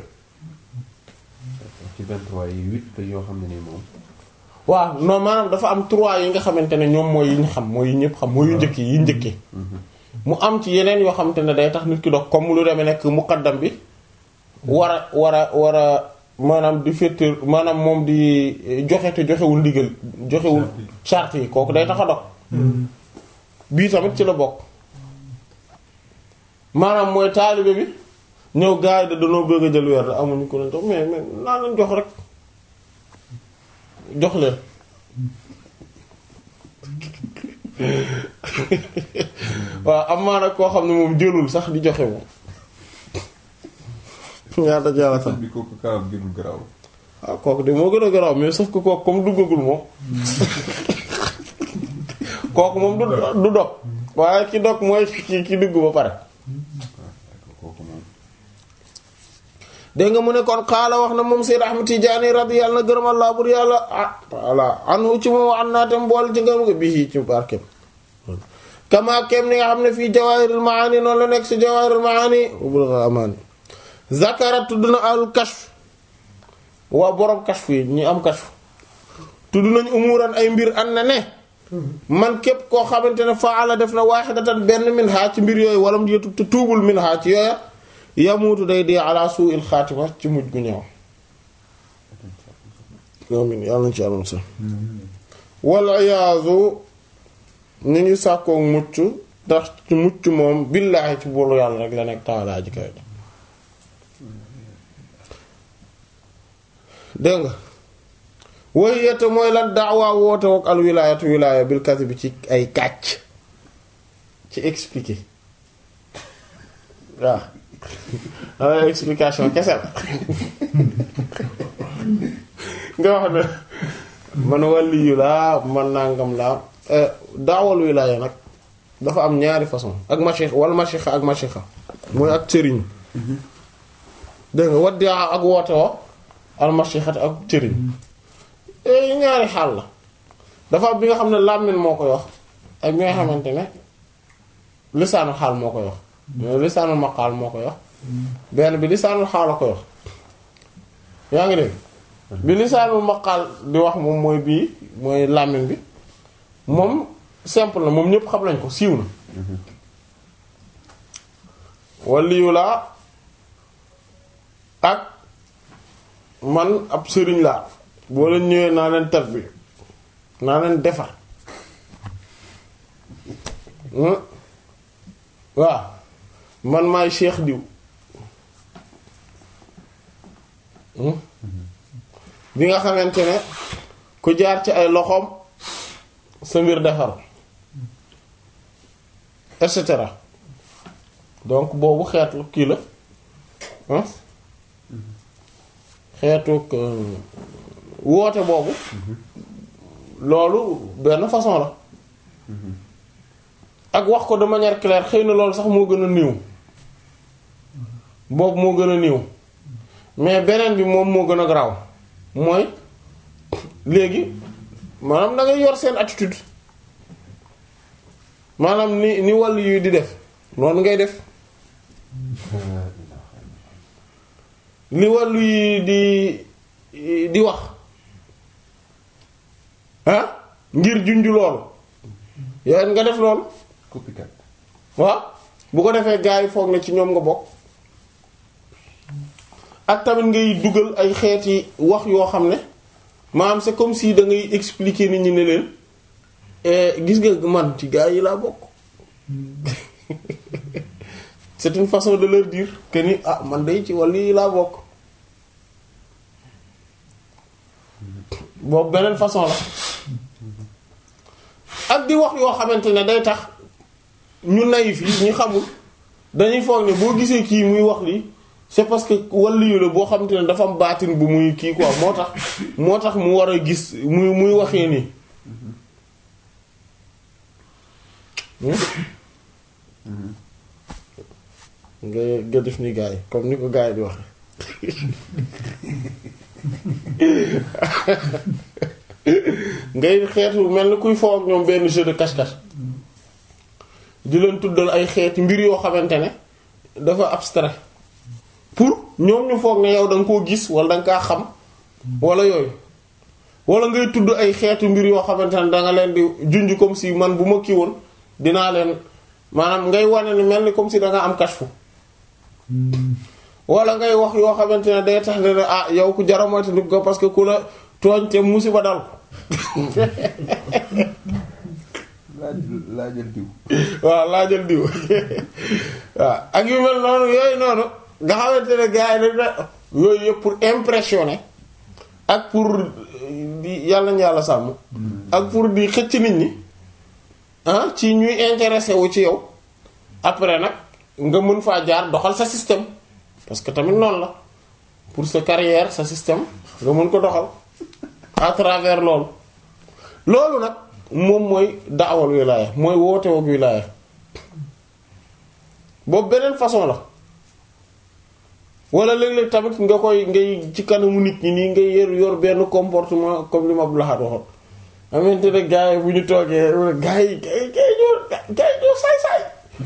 ci 23 yi 8 la yoo xam ne ni moom. waaw non maanaam dafa am trois yi nga xamante ne ñoom mooy yi ñu xam mooy yi ñëpp xam mooy yu njëkk yi yi njëkkee mu am ci yeneen yoo xamante ne day tax nit ki dox comme lu demee nekk muqaddam bi war a war a war a maanaam di féeteer maanaam moom di joxe te joxewul ndigal joxewul charte yi kooku day tax a dox bii tamit ci la bokk maanaam mooy taalibe bi ñëw gars yi da danoo bëgg a jël weer da amuñu ko leen jox mais mais naa leen jox rek jox leen waaw am maa nag koo xam ne moom jëlul sax di joxe moom ñaata jaara sax sëñ bi kooku kaam gënul garaaw. waaw kooku de moo gën a garaaw mais sauf que kooku comme duggagul moom kooku moom du du dog waaye ki dog mooy ki ki dugg ba pare kooku moom. dégg nga mu ne kon xaala wax na moom Seyd Ahmad Tijaani radiyallahu na gërëm Allah bur yàlla ah voilà anu ci moom an naa tam bool ci ngërëm nga bii ci barkeem kama kem ni nga xam ne fii Jawaahirul Maani noonu la nekk ci Jawaahirul Maani Bulughul Amaani zakara tudd na al kashf waa borom kashf yi ñi am kashf tudd nañ umuran ay mbir an na ne man képp koo xamante ne faala def na waahidatan benn min ha ci mbir yooyu wala mu yëtu te tuubul min ha ci yooya yamuutu day dee ala su'il xaatima ci mujj gu ñëw amin yàlla nañ ci àllam sa wal iyaazu ñu ngi sàkkoo mucc ndax ci mucc moom billaahi ci boolu yàlla rek la nekk taalaa ji kay dégg nga woy yette mooy lan daawaa woote wak al wilaayatu wilaaya bil kasi bi ci ay kàcc ci expliquer waaw ay explication kese la nga wax ne man waliyu laa man nangam laa daawal wilaaya nag dafa am ñaari façon ak mashix wala machixa ak machixa mooy ak sëriñ dégg nga waddia ak woote wo al machixat ak sëriñ ñaari xaal la dafa am bi nga xam ne làmmiñ moo koy wax ak bi nga xamante ne lisaanu xaal moo koy wax lisaanul maqaal moo koy wax benn bi lisaanul xaal a koy wax yaa ngi dégg bi lisaanul maqaal di wax moom mooy bii mooy làmmiñ bi moom simple na moom ñépp xam nañ ko siiw na waliyu laa ak man ab sëriñ laa boo leen ñëwee naa leen tat bi naa leen defar waaw man maay cheikh diw bi nga xamante ne ku jaar ci ay loxoom sa mbir defar et cetera donc boobu xeetu kii la xeetu woote boobu loolu benn façon la ak wax ko de manière claire xëy na loolu sax moo gën a niiw boobu moo gën a niiw mais beneen bi moom moo gën a garaaw mooy léegi maanaam da ngay yor seen attitude maanaam ni ni wàll yu di def noonu ngay def li wàllu yi di di wax ah ngir junj loolu yow nga def loolu copycat waaw bu ko defee gars yi foog na ci ñoom nga bokk ak tamit ngay dugal ay xeeti wax yoo xam ne maanaam c'est comme si da ngay expliquer nit ñi ne leen gis nga man ci gars yi laa bokk c'est une façon de leur dire que ni ah man day ci wàll yi laa bokk boobu beneen façon la ak di wax yoo xamante ne day tax ñu naïf yi ñu xamul dañuy foog ne boo gisee kii muy wax lii c'est parce que wàllu yu la boo xamante ne dafa am baatin bu muy kii quoi moo tax moo tax mu war a gis muy muy waxee nii nga nga def ni gars yi comme ni ko gars yi di waxe ngay xeetu mel ni kuy foo ak ñoom benn jeu de cache-cache di leen tuddal ay xeeti mbir yoo xamante ne dafa abstrait pour ñoom ñu foog ne yow da nga koo gis wala da nga kaa xam wala yooyu wala ngay tudd ay xeetu mbir yoo xamante ne da nga leen di junj comme si man bu ma kii woon dinaa leen maanaam ngay wane ni mel ni comme si da nga am kashfu wala ngay wax yoo xamante ne day tax ne ah yow ku jara moytandiku ko parce que ku la tooñ te musiba dal laaj laajal diw waaw laajal diw waaw ak yu mel noonu yooyu noonu nga xamante ne gars yi dañ yooyu yëpp pour impressionner ak pour di yàlla na yàlla sàmm ak pour di xëcc nit ñi ah ci ñuy intéressé wu ci yow après nag nga mën faa jaar doxal sa système parce que tamit noonu la pour sa carrière sa système nga mën ko doxal à travers loolu loolu nag moom mooy daawal wilaaya mooy woote woog wilaaya boobu beneen façon la wala léeg-léeg tamit nga koy ngay ci kanamu nit ñi nii ngay yor yor benn comportement comme li ma Abdou Lahad waxoon xamante ne gars yi bu ñu toogee gars yi gars yi gars yi ñoo gars yi ñoo saay-saay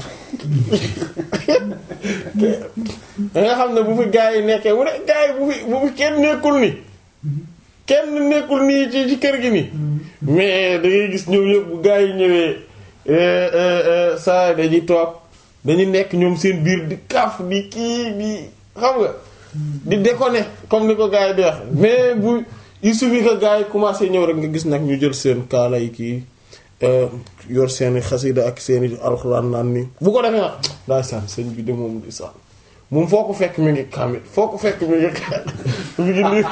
da nga xam ne bu fi gars yi nekkee mu ne gars yi bu fi bu fi kenn nekkul ni kenn nekkul nii ci ci kër gi nii mais da ngay gis ñoom yëpp bu gars yi ñëwee saa dañuy toog dañuy nekk ñoom seen biir di kaf di kii di xam nga di déconner comme ni ko gars yi di wax mais bu il suffit que gars yi commencé ñëw rek nga gis nag ñu jël seen kaala yi kii yor seeni xasida ak seeni alxuraan naan nii bu ko defee nag daay sànn sëñ bi de moom di sànn moom foo ko fekk mi ngi kaamit foo ko fekk mi ngi mi ngi nii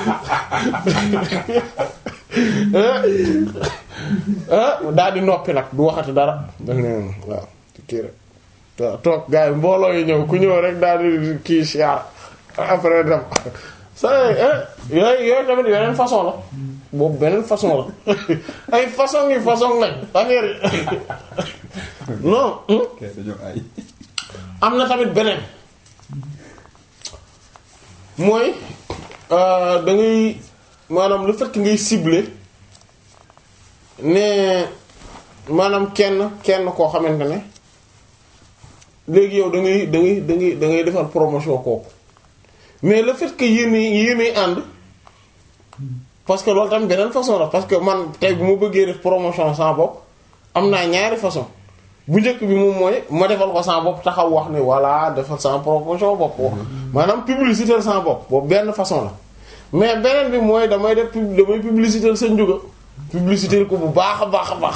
daal di noppi nag du waxati dara daf ne waaw kii rek waaw toog gars yi mbooloo yi ñëw ku ñëw rek daal di kii siyaar après dem sa yooyu yooyu tamit yeneen façon la boobu beneen façon la ay façon yi façon lañ affaire yi non kay dañoo ay am na tamit beneen mooy da ngay maanaam le fait que ngay cibler ne maanaam kenn kenn koo xamante ne léegi yow da ngay da ngay da ngay da ngay defal promotion kooku mais le fait que yéen yéenay ànd parce que loolu tamit beneen façon la parce que man tey bu ma bëggee def promotion sans bopp am naa ñaari façon bu njëkk bi moom mooy ma defal ko sans bopp taxaw wax ne voilà defal sans promotion bopp maanaam publicité sans bopp boobu benn façon la mais beneen bi mooy damay def pub damay publicité sa njuga publicité ko bu baax a baax a baax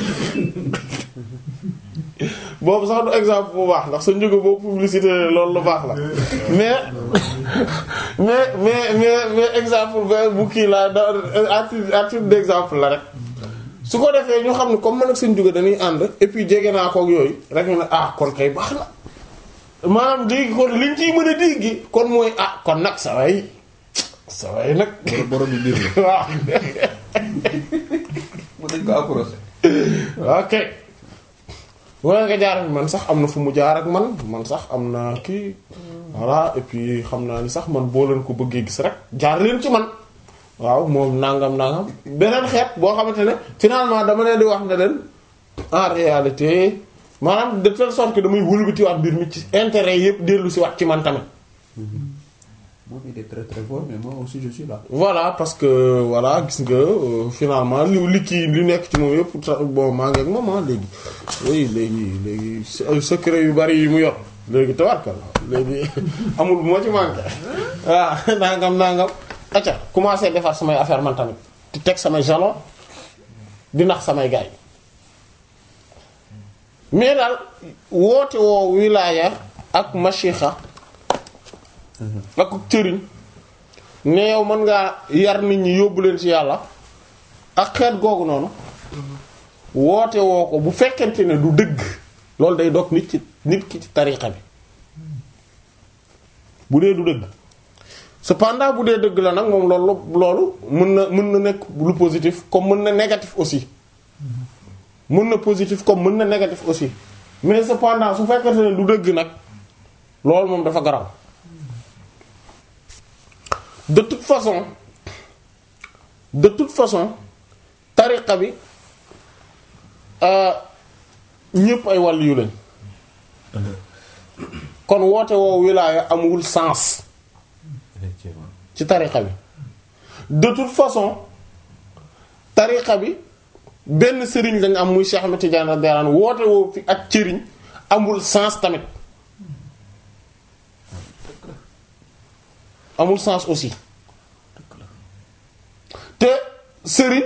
boobu sax du exemple bu baax ndax sa njuga boobu publicité loolu lu baax la mais mais mais mais mais exemple bu kii la da à titre d'exemple la rek su ko defee ñu xam ne comme man ak seen jóge dañuy ànd et puis jege naa kook yooyu rek ñu ne ah kon kay baax na maanaam léegi kon liñ ciy mën a dégg kon mooy ah kon nag sa way sa way nag borom bi mbir la waaw mu dañ ko approché ok wala nga jaar ak man sax am na fu mu jaar ak man man sax am na kii voilà et puis xam naa ni sax man boo leen ko bëggee gis rek jaar leen ci man waaw moom nangam nangam beneen xeet boo xamante ne finalement dama leen di wax ne leen en réalité maanaam de telle sorte que damay wëlbatiwaat mbir mi ci intérêt yépp dellu si waat ci man tamit. moom il est très très fort mais moi aussi je suis là. voilà parce que voilà gis nga euh, finalement li li kii li nekk ci moom yépp sa- bon maa ngi ak moom ah léegi oui léegi léegi se- secret yu bari yi mu yor léegi tawarkal léegi amul moo ci manqué waaw nangam nangam acca commencé defar samay affaire man tamit di teg samay jalon di nax samay gaay mais daal woote woo wilaaya ak mashixa ak cëriñ ne yow mën ngaa yar nit ñi yóbbu leen ci yàlla ak xeet googu noonu woote woo ko bu fekkente ne du dëgg loolu day dog nit ci nit ki ci tariqa bi bu dee du dëgg cependant bu dee dëgg la nag moom loolu loolu mën na mën na nekk lu positif comme mën na négatif aussi mën na positif comme mën na négatif aussi mais cependant su fekkente ne du dëgg nag loolu moom dafa garaw de toute façon de toute façon tariqa bi ñépp ay wàll yu lañ kon woote woo wilaaya amul sens effectivement ci tariqa bi de toute façon tariqa bi benn sëriñ lañ am muy Cheikh Ahmed Tidiane radiyallahu anhu woote woo fi ak cëriñ amul sens tamit amul sens aussi te sëriñ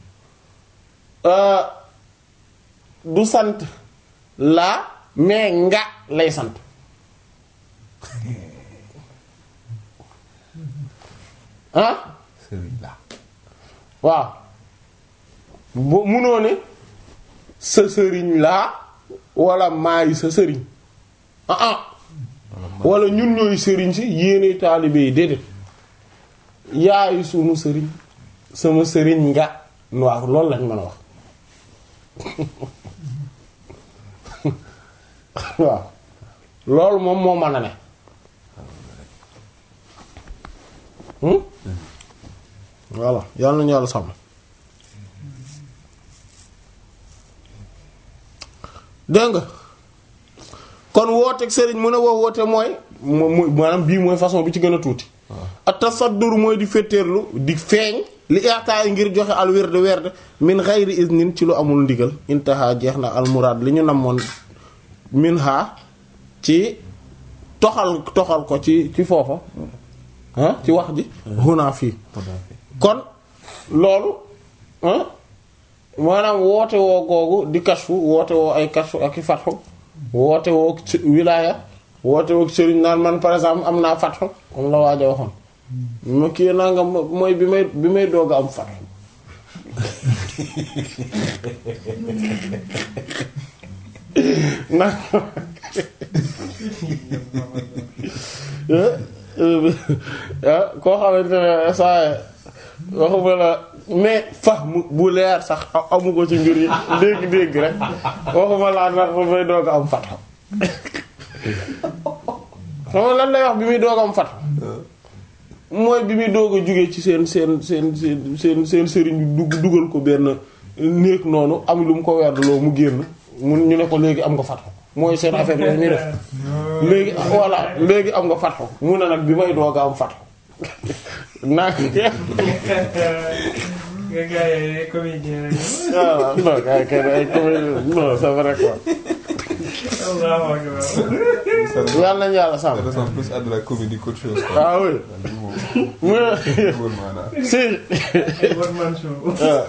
euh, du sant laa mais nga lay sant ah sëriñ la waaw bu munoo ne sa sëriñ laa wala maay sa sëriñ ah ah wala ñun ñooy sëriñ si yéene taalibe yi déedéet yaay sunu sëriñ sama sëriñ nga waaw loolu lañ mën a wax waaw loolu moom moo mën a ne hmm voilà yàlla nañu yàlla sàmm dégg nga kon wooteeg sëriñ mu ne woo woote mooy mooy maanaam bii mooy façon bi ci gën a tuuti at tasaddur mooy di féeteerlu di feeñ li ixtaay ngir joxe al werd werd min xayri iznin ci lu amul ndigal intaha jeex na al muraad li ñu namoon min ha ci toxal toxal ko ci ci foofa ah ci wax ji huna fii kon loolu ah maanaam woote woo googu di kashfu woote woo ay kashfu ak i fatxu woote woo wilaaya woote woo sëriñ naan man par exemple am naa fatxu comme la waaja waxoon ma kii naa nga mooy bi may bi may doog a am fatxu na koo xamante ne saa waxuma la mais fa mu bu leer sax amu ko ci mbir yi dégg-dégg rek waxuma laa ndax ba may doog a am fatxu xam nga lan lay wax bi muy doog a am fatxu mooy bi muy doog a jógee ci seen seen seen seen seen seen sëriñ bi dugg dugal ko benn néeg noonu am lu mu ko werdloo mu génn mun ñu ne ko léegi am nga fatxu mooy seen affaire yooyu ñuy def léegi voilà léegi am nga fatxu mu ne nag bi may doog a am fatxu naa nga gars yi ay comédien lañu. waaw non kay kay ay comédien non c'est vrai quoi Allahu akbar. yàlla nañu yàlla ça sàmm ressemble plus à de la comédie qu'autre chose quoi. ah oui mu ne Wóor maanaam. si Ay one man show. waaw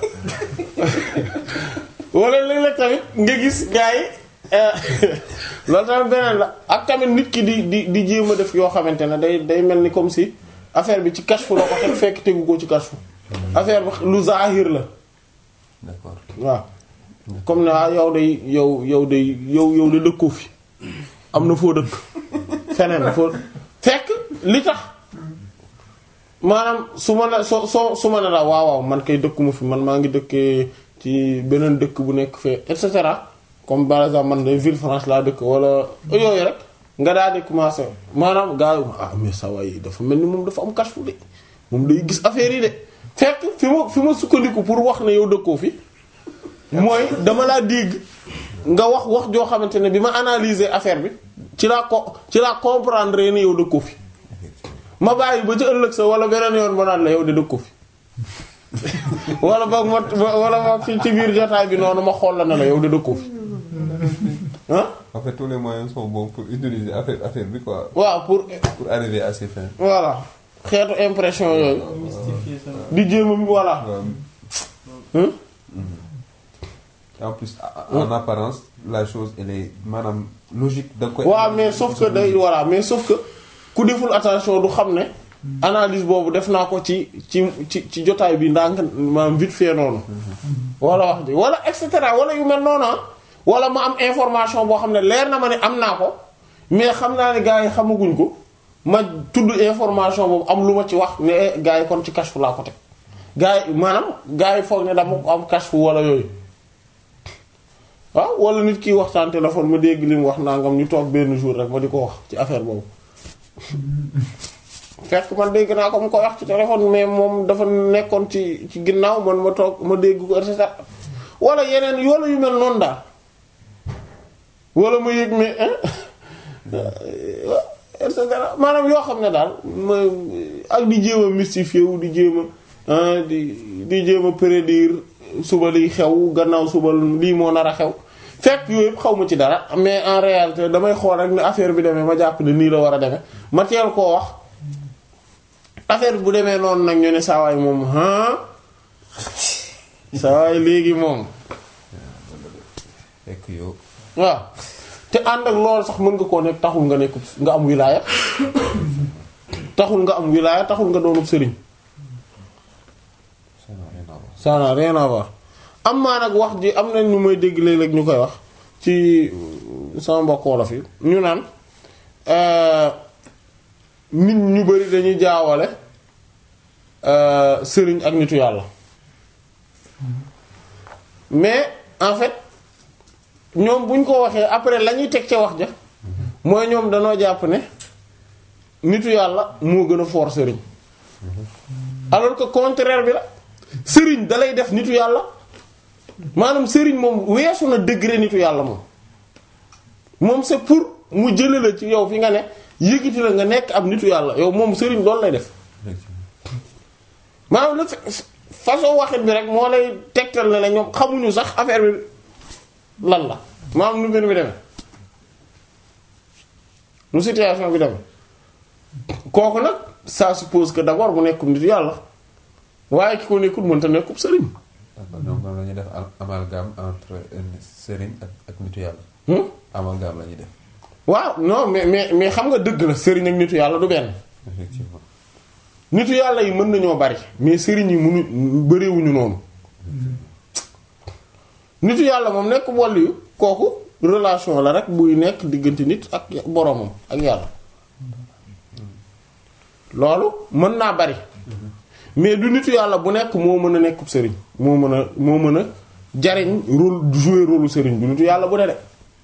wala léeg-léeg tamit nga gis gars yi loolu tamit beneen la ak tamit nit ki di di di jéem a def yoo xamante ne day day mel ni comme si affaire bi ci kashfu la ko teg fekk tegu ko ci kashfu affaire bi lu zahir la D'accord. waaw comme ne ah yow day yow yow day yow yow de dëkkoo fi am na foo dëkk feneen foo fekk li tax maanaam su ma la soo soo su ma ne la waaw waaw man kay dëkkuma fi man maa ngi dëkkee ci beneen dëkk bu nekk fee et cetera comme par exemple man de Villefranche laa dëkk wala yooyu rek nga daal di commencer maanaam gars yi ah mais ça va yi dafa mel ni moom dafa am kashfu de moom day gis affaire yi de fekk fi ma fi ma sukkandiku pour wax ne yow dëkkoo fi mooy dama laa dégg nga wax wax joo xamante ne bi ma analyser affaire bi ci laa ko ci laa comprendre ni yow dëkkoo fi ma bàyyi ba ci ëllëg sa wala beneen yoon ma naan la yow de dëkkoo fi wala boog ma wala boog ci ci biir jotaay bi noonu ma xool la ne la yow de dëkkoo fi ah En fait, tous les moyens sont bons pour utiliser affaire affaire bi quoi. waaw pour Pour arriver à ses fins. voilà xeetu impression yooyu Mystifier ça. di jéem a voilà Ouais. Hein? En plus, en en apparence, la chose elle est maanaam logique da nga koy. waaw mais sauf que day voilà mais sauf que ku deful attention du xam ne analyse boobu def naa ko ci ci ci ci jotaay bi ndànk maanaam vite fait noonu wala wax ji wala et cetera wala yu mel noonu ah wala ma am information boo xam ne leer na ma ne am naa ko mais xam naa ne gars yi xamaguñ ko ma tudd information boobu am lu ma ci wax ne eh, gars yi kon ci kashfu laa ko teg gars yi maanaam gars yi foog ne dama ko am kashfu wala yooyu waaw wala nit ki waxtaan téléphone ma dégg li mu wax nangam ñu toog benn jour rek ma di ko wax ci affaire boobu fekk man dégg naa ko mu ko wax ci téléphone mais moom dafa nekkoon ci ci ginnaaw man ma toog ma dégg ko et cetera wala yeneen wala yu mel noonu daal wala ma yëg ne et cetera maanaam yoo xam ne daal ma ak di jéem a mystifier wu di jéem a ah, di di jéem a prédire suba liy xew gannaaw suba lii moo nar a xew fekk yooyu yëpp xaw ma ci dara mais en réalité damay xool rek ne affaire bi demee ma jàpp ne nii la war a demee ma teel koo wax affaire bi bu demee noonu nag ñu ne saawaay moom ah saawaay léegi moom Fekk yow. waaw te ànd ak loolu sax mën nga koo nekk taxul nga nekk nga am wilaaya taxul nga am wilaaya taxul nga doonub sëriñ ça n'a rien à voir am maa nag wax ji am nañ ñu may dégg léeg-léeg ñu koy wax ci sama mbokk wolof yi ñu naan nit ñu bari dañuy jaawale sëriñ ak nitu yàlla mais en fait ñoom buñ ko waxee après la ñuy teg ca wax ja mooy ñoom danoo jàpp ne nitu yàlla moo gën a fort sëriñ alors que contraire bi la sëriñ dalay def nitu yàlla maanaam sëriñ moom weesu na degré nitu yàlla moom moom c'est pour mu jële la ci yow fi nga ne yëgiti la nga nekk ab nitu yàlla yow moom sëriñ loolu lay def maanaam la façon waxit bi rek moo lay tegtal ne la ñoom xamuñu sax affaire bi lan la maanaam nu mbir mi demee nu situation bi demee kooku nag ça suppose que d'abord mu nekkum nitu yàlla waaye ki ko nekkul mënta nekkub sëriñ d'accord donc moom la ñuy def amalgame entre sëriñ ak ak nitu yàlla. Hmm? amalgame la ñuy def waaw non mais mais mais xam nga dëgg la sëriñ ak nitu yàlla du benn effectivement. nitu yàlla yi mën nañoo bari mais sëriñ yi mënu bariwuñu noonu nitu yàlla moom nekk wàll yu kooku relation la rek buy nekk diggante nit ak boromam ak yàlla loolu mën naa bari mais du nitu yàlla bu nekk moo mën a nekkub sëriñ moo mën a moo mën a jariñ rôle jouer rôle sëriñ du nitu yàlla bu ne de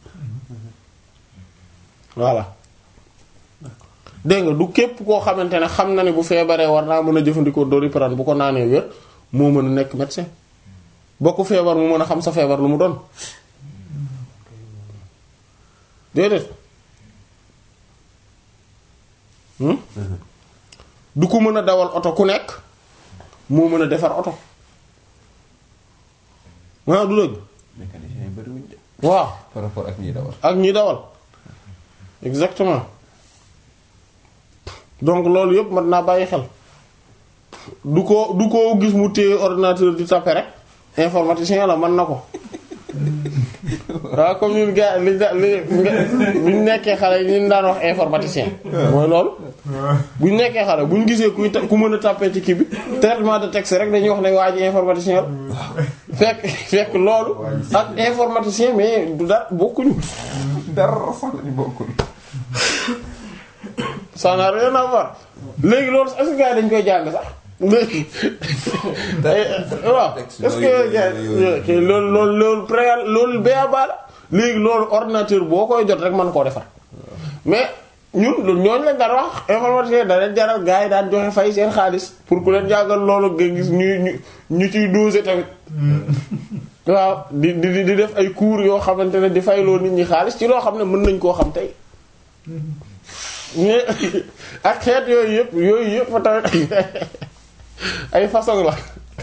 voilà dégg nga du képp koo xamante ne xam na ne bu feebaree war naa mën a jëfandikoo doliprane bu ko naanee wér moo mën a nekk médecin boo ko feebar mu mën a xam sa feebar lu mu doon déedéet hmm? du ko mën a dawal oto ku nekk moo mën a defar oto waaw du dëgg mécanicien yi bëriwuñ de waaw par rapport ak ñiy dawal. ak ñi dawal exactement donc loolu yëpp mat naa bàyyi xel du ko du ko gis mu téye ordinateur di taper rek informaticien la mën na ko waaw comme ñun gars li da li bu ñu nekkee xale yi ñu daan wax informaticien mooy loolu bu ñu nekkee xale bu ñu gisee kuy ta- ku mën a taper ci kii bi traitement de texte rek dañuy wax ne waa ji informaticien la fekk fekk loolu ak informaticien mais du dara bokkuñu dara sax lañu bokkul. ça n'a rien à voir léegi loolu est-ce que gars yi dañ koy jàng sax léegi waaw est-ce que gars yi loolu loolu loolu pré loolu béyaba la léegi loolu ordinateur boo koy jot rek mën koo defar mais ñun ñooñu lañ daan wax informaticien da leen jaral gars yi daan joxe fay seen xaalis pour ku leen jàngal loolu nga gis ñu ñu ñu ciy doser tamit waaw di di di def ay cours yoo xamante ne di fayloo nit ñi xaalis ci loo xam ne mën nañ koo xam tey mais ak xeet yooyu yëpp yooyu yëpp tamit ay façon la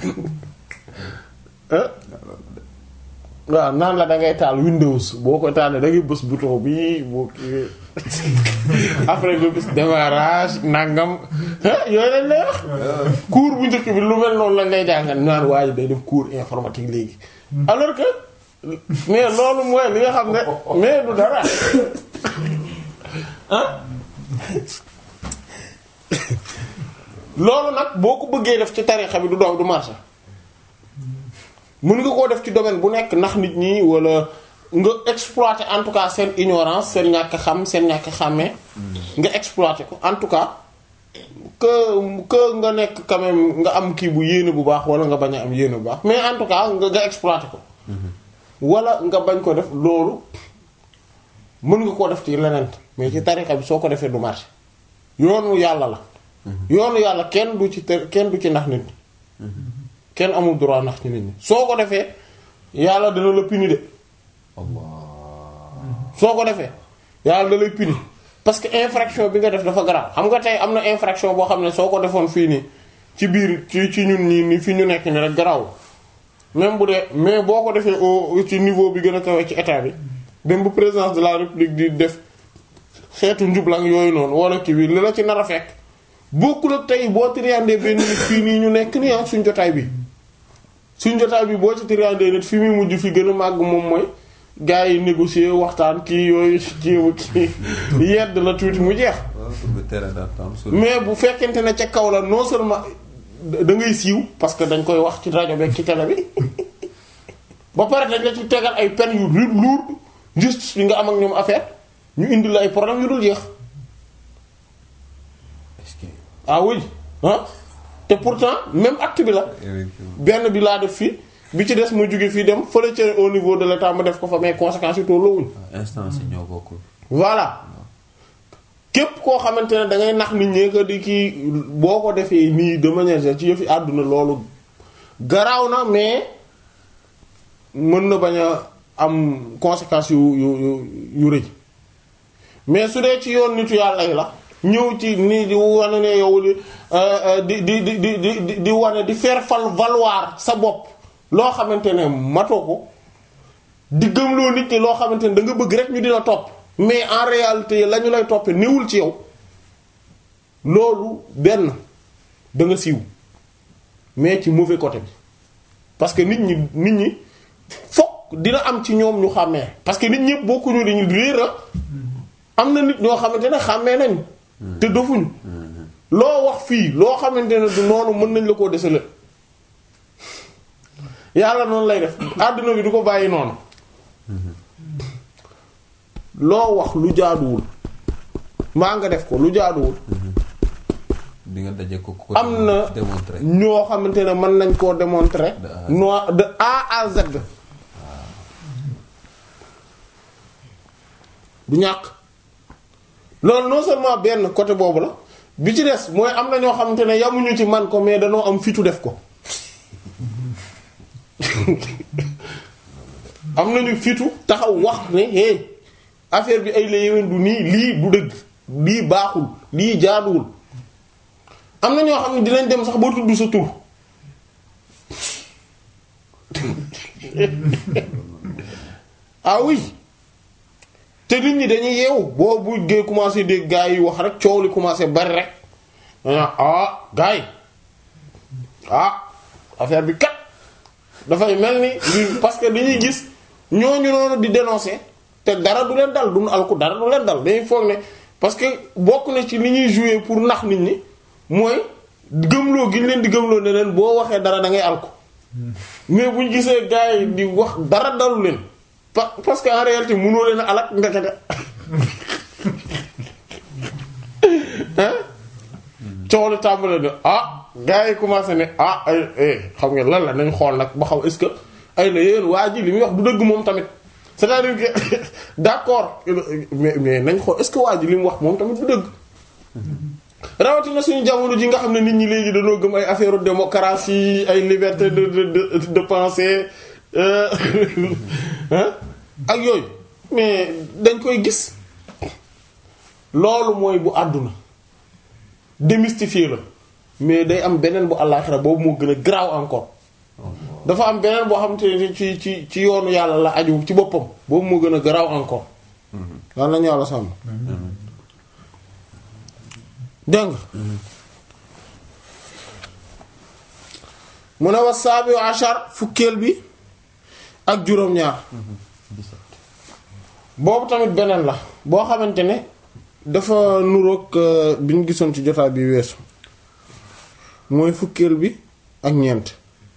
ah waaw naan la da ngay taal Windows boo ko taalee da ngay bës bouton bi boo kii après nga bës démarrage nangam ah yooyu lañ lay wax. cours bu njëkk bi lu mel noonu lañ lay jàngal naan waa ji day def cours informatique léegi. alors que mais loolu mooy li nga xam ne mais du dara ah. loolu nag boo ko bëggee def ci tarixa bi du dox du marché mën nga koo def ci domaine bu nekk ndax nit ñi wala nga exploiter en tout cas seen ignorance seen ñàkk xam seen ñàkk xàmmee nga exploiter ko en tout cas que que nga nekk quand même nga am kii bu yéene bu baax wala nga bañ a am yéene bu baax mais en tout cas nga nga exploiter ko wala nga bañ ko def loolu mën nga koo def ci leneen mais ci tarixa bi soo ko defee du marché yoonu yàlla la yoonu yàlla kenn du ci te kenn du ci nax nit ñi kenn amul droit nax ci nit ñi soo ko defee yàlla dana la puni de Allah. soo ko defee yàlla da lay puni parce que infraction bi nga def dafa garaaw xam nga tey am na infraction boo xam ne soo ko defoon fii nii ci biir ci ci ñun nii ni fi ñu nekk ni rek garaaw même bu dee mais boo ko defee au ci niveau bi gën a kawe ci état bi dem bu présidence de la république di def xeetu njublang yooyu noonu wala kii bi li la ci nar a fekk bokkul ak tey boo triandee benn nit fii nii ñu nekk nii ak suñ jotaay bi suñ jotaay bi boo ci triandee nit fi muy mujj fi gën a màgg moom mooy gars yi négocier waxtaan kii yooyu kii kii yedd la tuuti mu jeex waaw sur le terrain d'entente sur mais bu fekkente ne ca kaw la non seulement da ngay siiw parce que dañ koy wax ci rajo beeg ci télé bi ba pare dañ la ci tegal ay peines yu ru- lourd justice bi nga am ak ñoom affaire ñu indi la ay problème yu dul jeex est-ce que ah oui ah te pourtant même acte bi la effectivement benn bi laa def fii bi ci des ma jóge fii dem fële ca au niveau de l'état ma def ko fa mais conséquences yi tolloowuñ instance yi ñoo bokkul. voilà képp koo xamante ne da ngay nax nit ñi que di kii boo ko defee nii de manière générale ci yëfi àdduna loolu garaaw na mais mën na bañ a am conséquences yu yu yu yu rëy mais su dee ci yoon nitu yàlla yi la ñëw ci nii di wane ne yow di di di di di di di wane di faire fal valoir sa bopp loo xamante ne matoo ko di gëmloo nit ñi loo xamante ne da nga bëgg rek ñu dina topp mais en réalité la ñu lay toppee néewul ci yow loolu benn da nga siiw mais ci mauvais côté bi parce que nit ñi nit ñi fokk dina am ci ñoom ñu xàmmee parce que nit ñëpp bokkuñu dañu réer a am na nit ñoo xamante ne xàmmee nañ te dofuñu loo wax fii loo xamante ne du noonu mën nañ la koo desale yàlla noonu lay def àdduna bi du ko bàyyi noonu loo wax lu jaaduwul maa nga def ko lu jaaduwul di nga daje ko ko am na démontrer. ñoo xamante ne mën nañ koo démontrer De A à Z. no de A à Z du ñàkk loolu non seulement benn côté boobu la bi ci des mooy am na ñoo xamante ne yamuñu ci man ko mais danoo am fitu def ko am nañu fitu taxaw wax ne hey affaire bi ay la yéwén du nii lii du dëgg lii baaxul lii jaaduwul am na ñoo xam ne dinañ dem sax boo tudd sa tur ah oui te nit ñi dañuy yeewu boo bu gee commencé dégg gaa yi wax rek coow li commencé bari rek dañaa ah gaa yi ah affaire bi kat dafay mel ni li- parce que dañuy gis ñooñu noonu di dénoncer te dara du leen dal duñu alku dara du leen dal dañuy foog ne parce que bokk na ci li ñuy jouer pour nax nit ñi mooy gëmloo gi ñu leen di gëmloo ne leen boo waxee dara da ngay alku mais bu ñu gisee gars yi di wax dara dalu leen pa- parce que en réalité mënoo leen a alak ndekete hein coow li tàmbale ne ah gars yi commencé ne ah ay eh xam nga lan la nañ xool nag ba xam est-ce que ay la yéen waa ji li muy wax du dëgg moom tamit c'est-à-dire que d'accord mais mais nañ xool est-ce que waa ji li mu wax moom tamit du dëgg rawatina suñu jamono ji nga xam ne nit ñi léegi dañoo gëm ay affaire démocratie ay liberté de de de de penser euh, hein ak yooyu mais dañ koy gis loolu mooy bu àdduna démystifier la mais day am beneen bu àllaaxira boobu moo gën a garaaw encore dafa am beneen boo xam te ne ci ci ci yoonu yàlla la aju ci boppam boobu moo gën a garaaw encore lan lañu yàlla sàmm dégg nga mu ne wa saabi ashar fukkeel bi ak juróom-ñaar boobu tamit beneen la boo xamante ne dafa nuroog euh, bi ñu gisoon ci jotaay bi weesu mooy fukkeel bi ak ñeent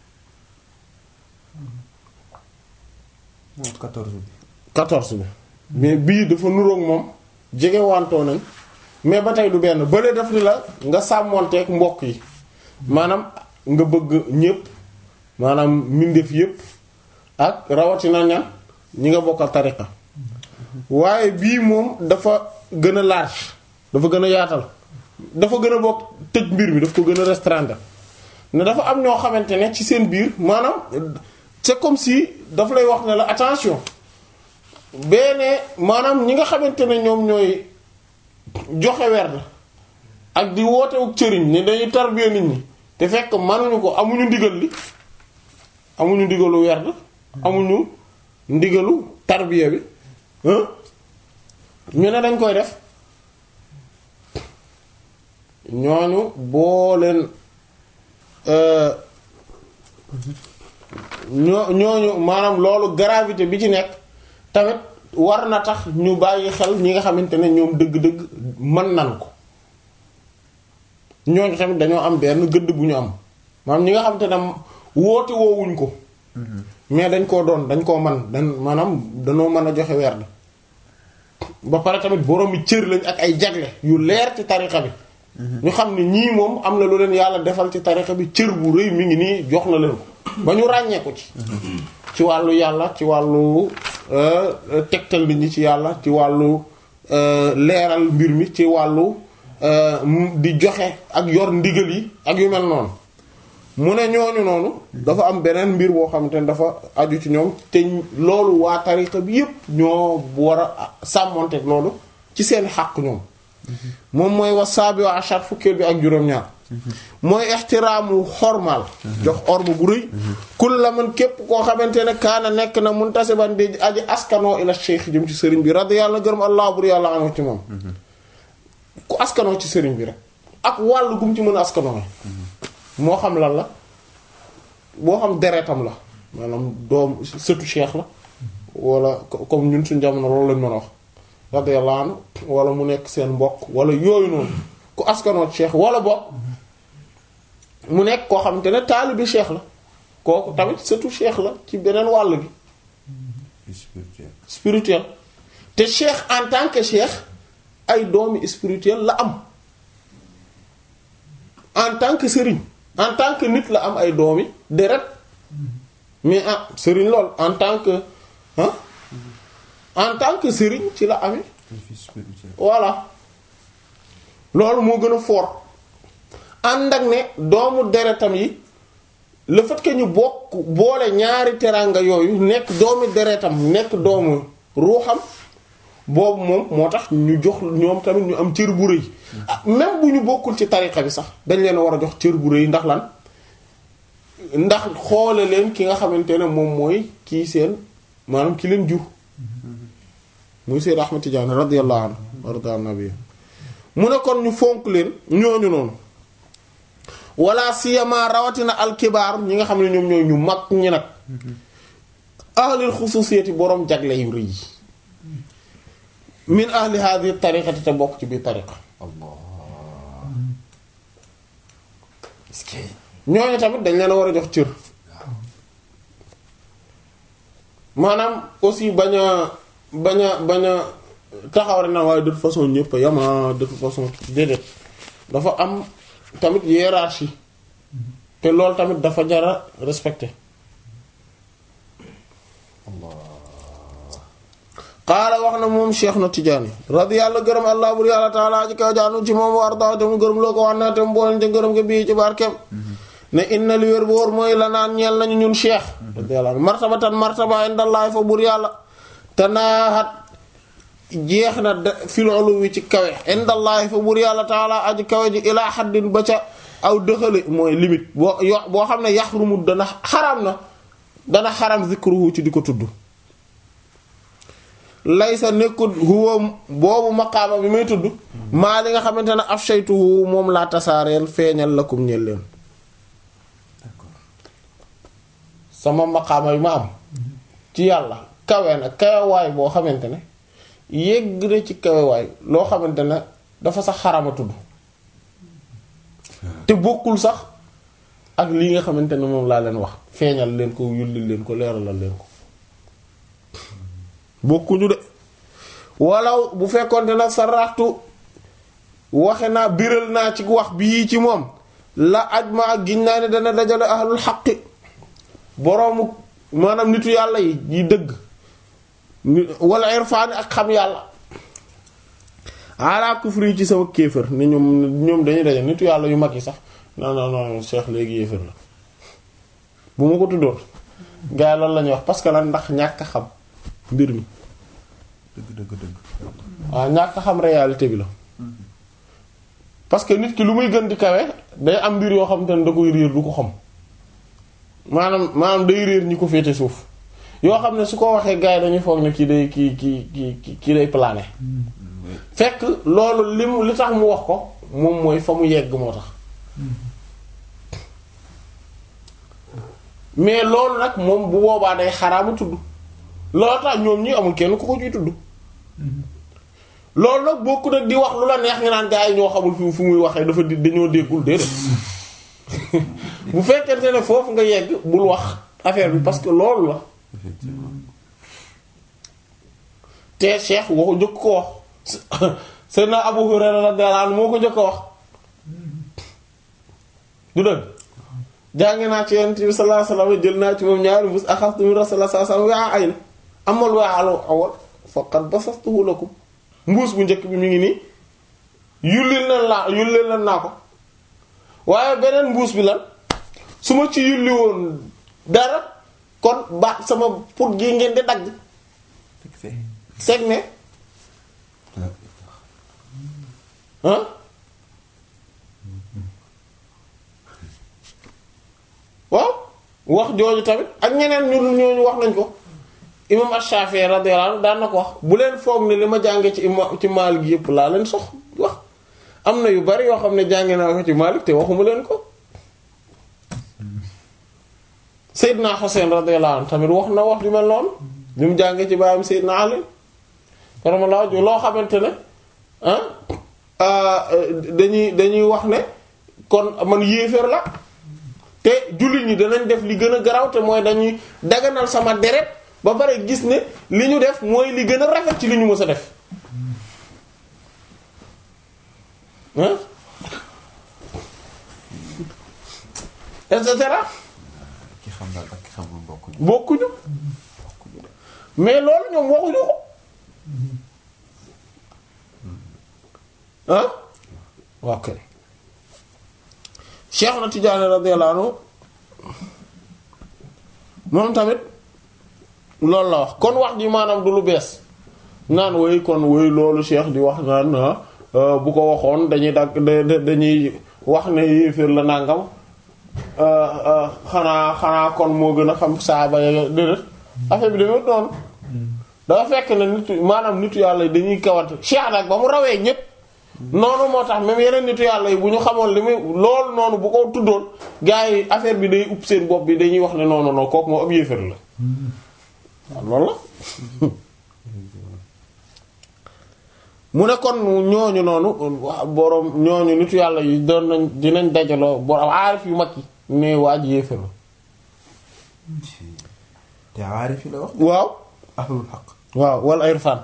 moom 14 bi. 14 bi mais bii dafa nuroog moom jege wantoo nañ mais ba tey du benn bële daf ni la nga sàmmonteeg mbokk yi maanaam nga bëgg ñépp maanaam mbindeef yépp ak rawatina ñan ñi nga bokkal tariqa waaye bii moom dafa gën a large dafa gën a yaatal dafa gën a bokk tëj mbir mi daf ko gën a restreindre ne dafa am ñoo xamante ne ci seen biir maanaam c'est comme si daf lay wax ne la attention beneen maanaam ñi nga xamante ne ñoom ñooy joxe werd ak di wootewu cëriñ ne dañuy tarbiya nit ñi te fekk mënuñu ko amuñu ndigal li amuñu ndigalu werd amuñu ndigalu tarbiya bi hein ñu ne dañ koy def ñooñu boo leen euh, ñoo ñooñu maanaam loolu gravité bi ci nekk tamit war na tax ñu bàyyi xel ñi nga xamante ne ñoom dëgg-dëgg mën nan ko ñooñu tamit dañoo am benn gëdd bu ñu am maanaam ñi nga xam te ne woote woowuñ ko mais dañ koo doon dañ koo man dañ maanaam danoo mën a joxe werd ba pare tamit boroomi cër lañ ak ay jagle yu leer ci tariqa bi ñu xam ne ñii moom am na lu leen yàlla defal ci tariqa bi cër bu rëy mi ngi nii jox na leen ko ba ñu ràññee ko ci ci wàllu yàlla ci wàllu tegtal nit ñi ci yàlla ci wàllu leeral mbir mi ci wàllu di joxe ak yor ndigal yi ak yu mel noonu mu ne ñooñu noonu dafa am beneen mbir boo xamante ne dafa aju ci ñoom te loolu waa tariqa bi yépp ñoo war a sàmmonteeg loolu ci seen xàq ñoom moom mooy wasaabi wa achar fukkeel bi ak juróom-ñaar mooy ixtiraamu xormaal jox orma bu rëy kul la man képp koo xamante ne kaana nekk na muntasiban di aji askanoo ila cheikh jëm ci sëriñ bi radi yàlla gërëm allah bur yàlla anhu ci moom ku askanoo ci sëriñ bi rek ak wàllu gum ci mën a askanoo moo xam lan la boo xam deretam la maanaam doom sëtu cheikh la wala comme ñun suñ jamono loolu lañ mën a wax radiyallahu anhu wala mu nekk seen mbokk wala yooyu noonu ku askanoo cheikh wala bokk mu nekk koo xamante ne taalibi cheikh la kooku tamit sëtu cheikh la ci beneen wàll gi spirituel spirituel te cheikh en tant que cheikh ay doomi spirituel la am en tant que sëriñ en tant que nit la am ay doomi deret mais ah sëriñ lool en tant que ah en tant que sëriñ ci la amee un fils spirituel voilà loolu moo gën a fort ànd ak ne doomu deretam yi le fait que ñu bokk boole ñaari teraanga yooyu nekk doomi deretam nekk doomu ruuxam boobu moom moo tax ñu jox ñoom tamit ñu am cër bu rëy ah même bu ñu bokkul ci tariqa bi sax dañ leen a war a jox cër bu rëy ndax lan ndax xoole leen ki nga xamante ne moom mooy kii seen maanaam ki leen jur muy Seyd Ahmad Tidiane radiyallahu anhu warda nabi mu ne kon ñu fonk leen ñooñu noonu wala siyama rawatina alkibaar ñi nga xam ne ñoom ñooy ñu mag ñi nag ahlil xususiyati boroom jagle yu rëy yi min ahli hadhihi tariqati te bokk ci biir tariqa Allah est-ce que ñooñu tamit dañ leen a war a jox cër maanaam aussi bañ a bañ a bañ a taxaw rek na waaye de toute façon ñëpp a yama de toute façon déedéet dafa am tamit hiérarchie te loolu tamit dafa jara respecté qaala wax na moom cheikh na tijaani radiyallahu gërëm allah bur yàlla taala ji kaw jaanu ci moom war daaw te mu gërëm loo ko wax na te mu boole te gërëm ko bii ci barkeem ne inna li wér bu wóor mooy la naan ñeel nañu ñun cheikh radiyallahu anhu martabatan martaba indallahi fa bur yàlla te naaxat jeex na de fil uluwi ci kawe indallahi fa bur yàlla taala aji kawe ji ilaa xaddin ba ca aw dëxale mooy limite boo yo boo xam ne yaxrumu dana xaram na dana xaram zikruhu ci di ko tudd laysa nekkul huwa boobu maqaama bi may tudd maa li nga xamante ne afshaytuhu moom laa tasaareel feeñal lakum ñeel leen sama maqaama bi ma am ci yàlla kawe na kawewaay boo xamante ne yegg na ci kawewaay loo xamante ne dafa sax xarama tudd te bokkul sax ak li nga xamante ne moom laa leen wax feeñal leen ko yulli leen ko leeralal leen ko bokkuñu de walaw bu fekkoonte nag sa raxtu waxe naa biral naa ci wax bii ci moom la aj ma ak giñ naa ne dana dajale ahlul xaqi boroomu maanaam nitu yàlla yi yi dëgg wala irfaani ak xam yàlla ala kufri ci sama kéefër ni ñoom ñoom dañuy daje nitu yàlla yu mag yi sax non non non Cheikh léegi yéefër la bu ma ko tuddoon gars yi loolu la ñuy wax parce que lan ndax ñàkk xam mbir mi dëgg dëgg dëgg waaw ñàkk xam réalité bi la parce que nit ki lu muy gën di kawe day am mbir yoo xam te ne da koy réer du ko xam maanaam maanaam day réer ñi ko féete suuf yoo xam ne su ko waxee gars yi dañuy foog ne kii day kii kii kii kii day plané fekk loolu li mu li tax mu wax ko moom mooy fa mu yegg moo tax mais loolu nag moom bu boobaa day xaraama tudd loolu tax ñoom ñi amul kenn ku ko ciy tudd loolu nag bokku nag di wax lu la neex nga naan gars yi ñoo xamul fi fu muy waxee dafa di dañoo déggul déedéet bu fekkente ne foofu nga yegg bul wax affaire bi parce que loolu la effectivement te Cheikh waxu njëkk ko wax Seydina Abu Hurayra radiyallahu anhu moo ko njëkk a wax du dëgg jàngi naa ci Yonent bi sallallahu alayhi wasallam jël naa ci moom ñaari mbuus axastu min Rasulullah sallallahu alayhi wasallam waa ay na amal waa al awal faqad basastuhu lakum mbuus bu njëkk bi mi ngi nii yullil na laa yullil na naa ko waaye beneen mbuus bi lan su ma ci yulli woon dara kon ba sama put gi ngeen di dagg fixé seeg ne ah waaw wax jooju tamit ak ñeneen ñu dul ñooñu wax nañ ko imam Ash-Shafi'i radiyallahu anhu daan na ko wax bu leen foog ne li ma jànge ci ima ci Maalik gi yëpp laa leen sox wax am na yu bari yoo xam ne jànge naa ko ci Maalik te waxuma leen ko Seydina Hussein radiyallahu anhu tamit wax na wax ju mel noonu li mu jànge ci baayam Seydina Ali karamallahu wajhu loo xamante ne ah dañuy dañuy wax ne kon man yéeféer la te jullit ñi danañ def li gën a garaw te mooy dañuy daganal sama deret ba pare gis ne li ñu def mooy li gën a rafet ci li ñu mës a def ah et cetera ki xam daal ak ki xamul bokkuñu bokkuñu mais loolu ñoom waxuñu ko ah ok Cheikh na Tidiane radiyallahu anhu moom tamit loolu la wax kon wax ji maanaam du lu bees naan woy kon woy loolu Cheikh di wax naan bu ko waxoon dañuy dagg dañuy wax ne yéeféer la nàngam xanaa xanaa kon moo gën a xam saaba ya déedéet affaire bi demee noonu dafa fekk ne nitu maanaam nitu yàlla yi dañuy kawante Cheikh nag ba mu rawee ñépp noonu moo tax même yeneen nitu yàlla yi bu ñu xamoon li muy loolu noonu bu ko tuddoon gars yi affaire bi day upp seen bopp bi dañuy wax ne non non non kooku moo ab yéefar la waaw loolu la mu ne kon ñooñu noonu wax boroom ñooñu nitu yàlla yi doon nañ dinañ dajaloo boroom aarif yu mag yi ne waa ji yéefar la te aarif yi la wax waaw ahlul xaq waaw wala irfan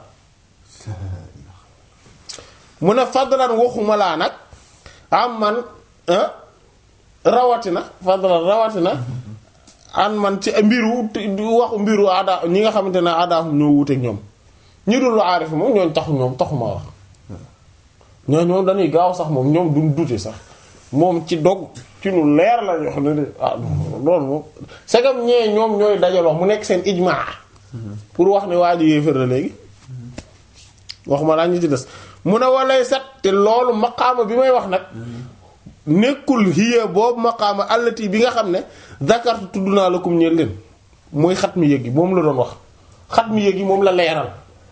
mu ne fadlan waxuma laa nag am man rawatina fadlan rawatina an man ci mbiru waxu mbiru ada ñi nga xamante ne adaahum ñoo wuteek ñoom ñi dul aarif moom ñooñ taxu ñoom taxuma wax ñoo ñoom dañuy gaaw sax moom ñoom duñ dute sax moom ci dog ci lu leer la yoo xam ne de ah loolu moom segam ñee ñoom ñooy dajaloo mu nekk seen ijmaa pour wax ne waa ji yéefar la léegi waxuma laa ñu ci des mu ne walay sat te loolu maqaama bi may wax nag nekkul hiya boobu maqaama allati bi nga xam ne zakartu tudd naa la kum ñeel leen mooy xat mi yëg yi moom la doon wax xat mi yëg yi moom la leeral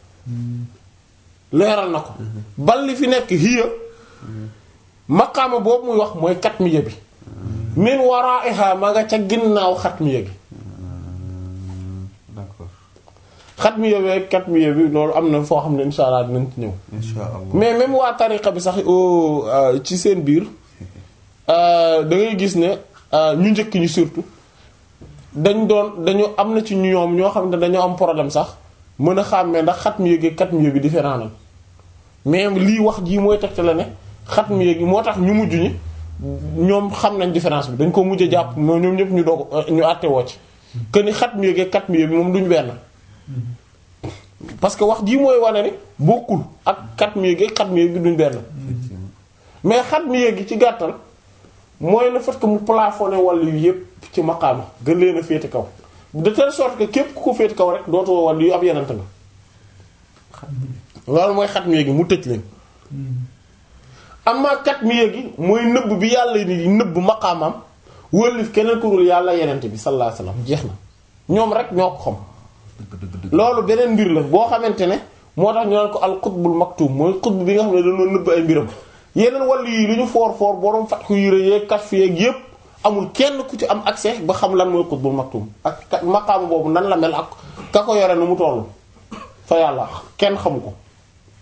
leeral na ko bal li fi nekk hiya maqaama boobu muy wax mooy kat mi yëg bi min waraiha ma nga ca ginnaaw xat mi yëg d'accord xat mi yëg kat mi yëg bi loolu am na foo xam ne insha allah dinañ ci ñëw insha allah mais même waa tariqa bi sax ci seen biir da ngay gis ne ñu njëkk ñi surtout dañ doon dañu am na ci ñoom ñoo xam ne dañoo am problème sax mën a xàmmee ndax xat mi yëg kat mi yëg bi différent na mais lii wax jii mooy tegte la ne xat mi yëg moo tax ñu mujj ñi ñoom xam nañ différence bi dañ ko mujj a jàpp moo ñoom ñëpp ñu doog ñu àtte woo ci que ni xat mi yëg kat mi yëg bi moom duñ benn parce que wax jii mooy wane ni bokkul ak xat mi yëg xat mi yëg duñ benn mais xat mi yëg ci gàttal mooy le fait que mu plafonné wàll yu yëpp ci maqaama gën leen a féete kaw de telle sorte que képp ku ko féete kaw rek dootoo wàll yu ab yenant nga loolu mooy xat mi yëg mu tëj leen amma kat mi yëgi mooy nëbb bi yàlla ni nëbb maqaamam wëllif keneen ku dul yàlla yenente bi sallallahu alayhi wasallam jeex na ñoom rek ñoo ko xam loolu beneen mbir la boo xamante ne moo tax ñu naan ko al qutbul maktum mooy qutb bi nga xam ne dañoo nëbb ay mbiram yeneen wàll yi lu ñu foor foor borom fatxu yére yeeg kashf yeeg yépp amul kenn ku ci am accès ba xam lan mooy qutbul maktum ak maqaama boobu nan la mel ak ka ko yore nu mu tollu fa yàlla kenn xamu ko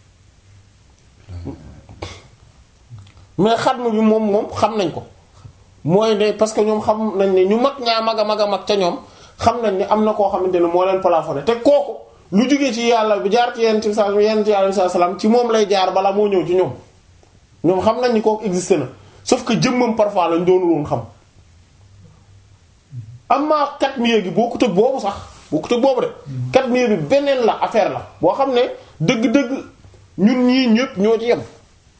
mais xatm bi moom moom xam nañ ko mooy ne parce que ñoom xam nañ ne ñu mag ñaa mag a mag a mag ca ñoom xam nañ ne am na koo xamante ne moo leen plafonné te kooku lu jógee ci yàlla bi jaar ci yenn ci sa yenn ci yàlla salaam ci moom lay jaar bala moo ñëw ci ñoom ñoom xam nañ ni kooku existé na sauf que jëmmam parfois lañ doonul woon xam amma kat miye gi bokkut ak boobu sax bokkut ak boobu de kat miye bi beneen la affaire la boo xam ne dëgg-dëgg ñun ñii ñëpp ñoo ci yem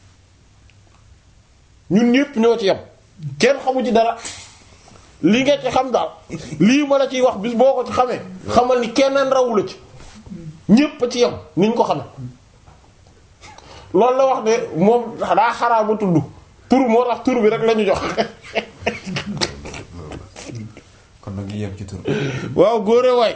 ñun ñëpp ñoo ci yem kenn xamu ci dara li nga ci xam daal lii ma la ciy wax bis boo ko ci xamee xamal ni keneen rawu la ci ñëpp ci yem niñ ko xamee loolu la wax de moom daa xaraama tudd tur moo tax tur bi rek la ñu jox kon nag ñu yem ci tur waaw góore waay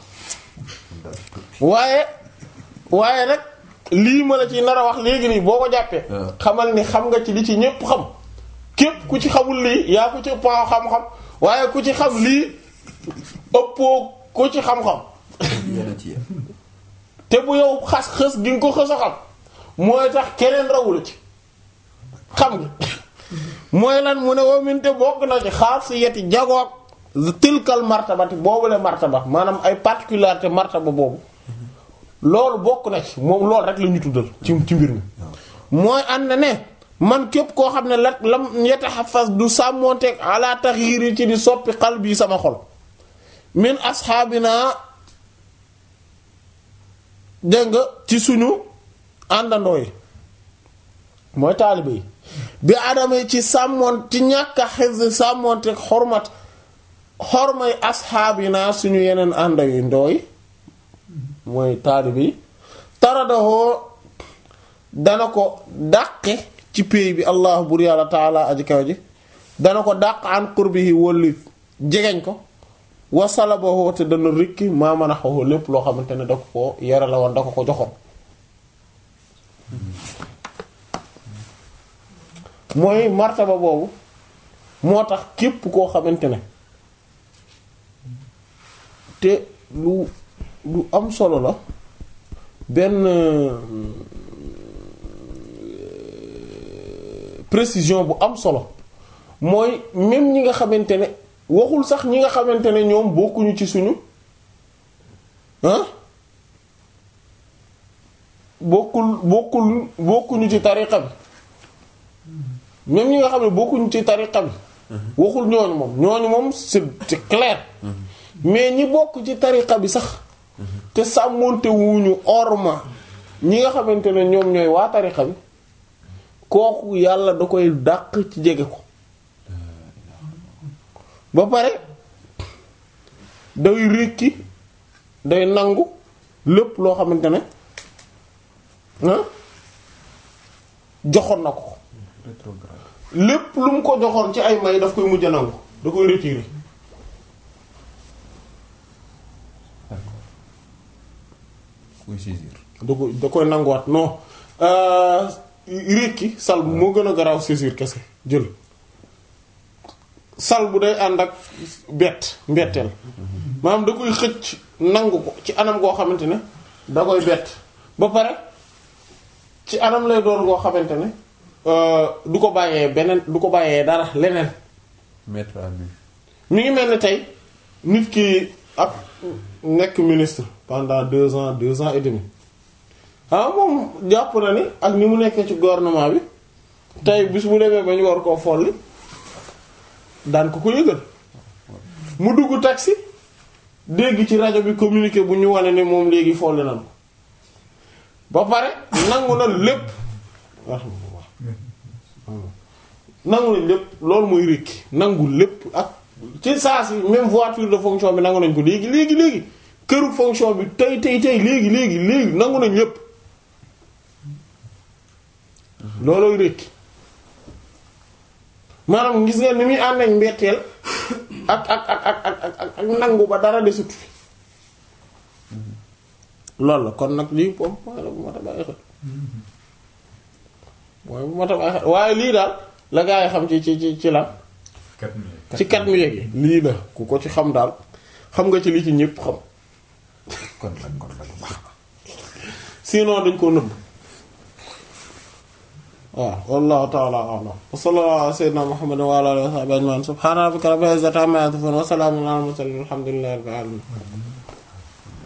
waaye waaye nag lii ma la ci nar a wax léegi nii boo ko jàppee waaw. xamal ni xam nga ci li ci ñépp xam képp ku ci xamul lii yaa ko ci ëpp xam-xam waaye ku ci xam lii ëppoo ku ci xam-xam yéen a ci yem te bu yow xas xës gi nga ko xës a xam mooy tax keneen rawula ci xam nga mooy lan mu ne waminte bokk na ci xaar si yeti jagoog tilkal martabati boobule martaba maanaam ay particularité martaba boobu loolu bokk na ci moom loolu rek la ñu tuddal ci ci mbir mi mooy ànd ne man képp koo xam ne la lam yatahaffaz du sàmmonteeg ala taxyiri ci di soppi xal bii sama xol min asxaabina dégg nga ci suñu àndandoo yi mooy taalibe yi bi adama ci sàmmoon ci ñàkk a xis sàmmoonte xormat xormay asxaabina suñu yeneen ànd yu ndooy mooy taalibe yi taradahoo dana ko dàqe ci péey bi allah bur yàlla taala aji kaw ji dana ko dàq an qurbihi wólli jegeñ ko wasalabahu te dana rikki maa mën a xaw lépp loo xamante ne da ko ko yare la woon da ko ko joxoon mooy martaba boobu moo tax képp koo xamante ne te lu lu am solo la benn euh, précision bu am solo mooy même ñi nga xamante ne waxul sax ñi nga xamante ne ñoom bokkuñu ci suñu ah bokkul bokkul bokkuñu ci tariqa bi même ñi nga xam ne bokkuñu ci tariqa bi waxul ñooñu moom ñooñu moom c'est c'est clair mais ñi bokk ci tariqa bi sax te sàmmonte wuñu orma ñi nga xamante ne ñoom ñooy waa tariqa bi kooku yàlla da koy dàq ci jege ko ba pare day rékki day nangu lépp loo xamante ne ah joxoon na ko rétrograde lépp lu mu ko joxoon ci ay may daf koy mujj a nangu da koy retirer kuy saisir da koy da koy nanguwaat non rékki sal bu moo gën a garaaw saisir kese jël sal bu day ànd ak bett mbetteel maanaam da koy xëcc nangu ko ci anam goo xamante ne da koy bett ba pare ci anam lay doon goo xamante ne euh, du ko bàyyee beneen du ko bàyyee dara leneen mettre à nu mi ngi mel ni tey nit ki ak nekk ministre pendant deux ans deux ans et demi ah moom jàpp na ni ak ni mu nekkee ci gouvernement bi tey bis bu demee ba ñu war koo folli daan ko ko yëgal mu dugg taxi dégg ci rajo bi communiqué bu ñu wane ne moom léegi folli nan ko ba pare nangu na lépp nangu na lépp loolu mooy rékki nangu lépp ak ci saa si même voiture de fonction bi nangu nañ ko léegi léegi léegi këru fonction bi tey tey tey léegi léegi léegi nangu nañ lépp loolooy rékki maanaam gis nga ni muy ànd ak mbetteel ak ak ak ak ak ak ak nangu ba dara desut fi loolu la kon nag lii moom mooy la bu mat a bàyyi xel mooy bu mat a bàyyi xel waaye lii daal la gaa yi xam ci ci ci ci la Quatre minutes. ci kat mi yéegi lii la ku ko ci xam daal xam nga ci li ci ñépp xam kon nag kon nag baax na sinon dañ koo nëbb waaw wallahu ta'ala a'lam wa sallallahu ala sayyidina muhammadin wa ala alihi wa sahbihi ajma'in subhana rabbika rabbil izzati amma yasifun wa salamun ala al mursalin walhamdulillahi rabbil alamin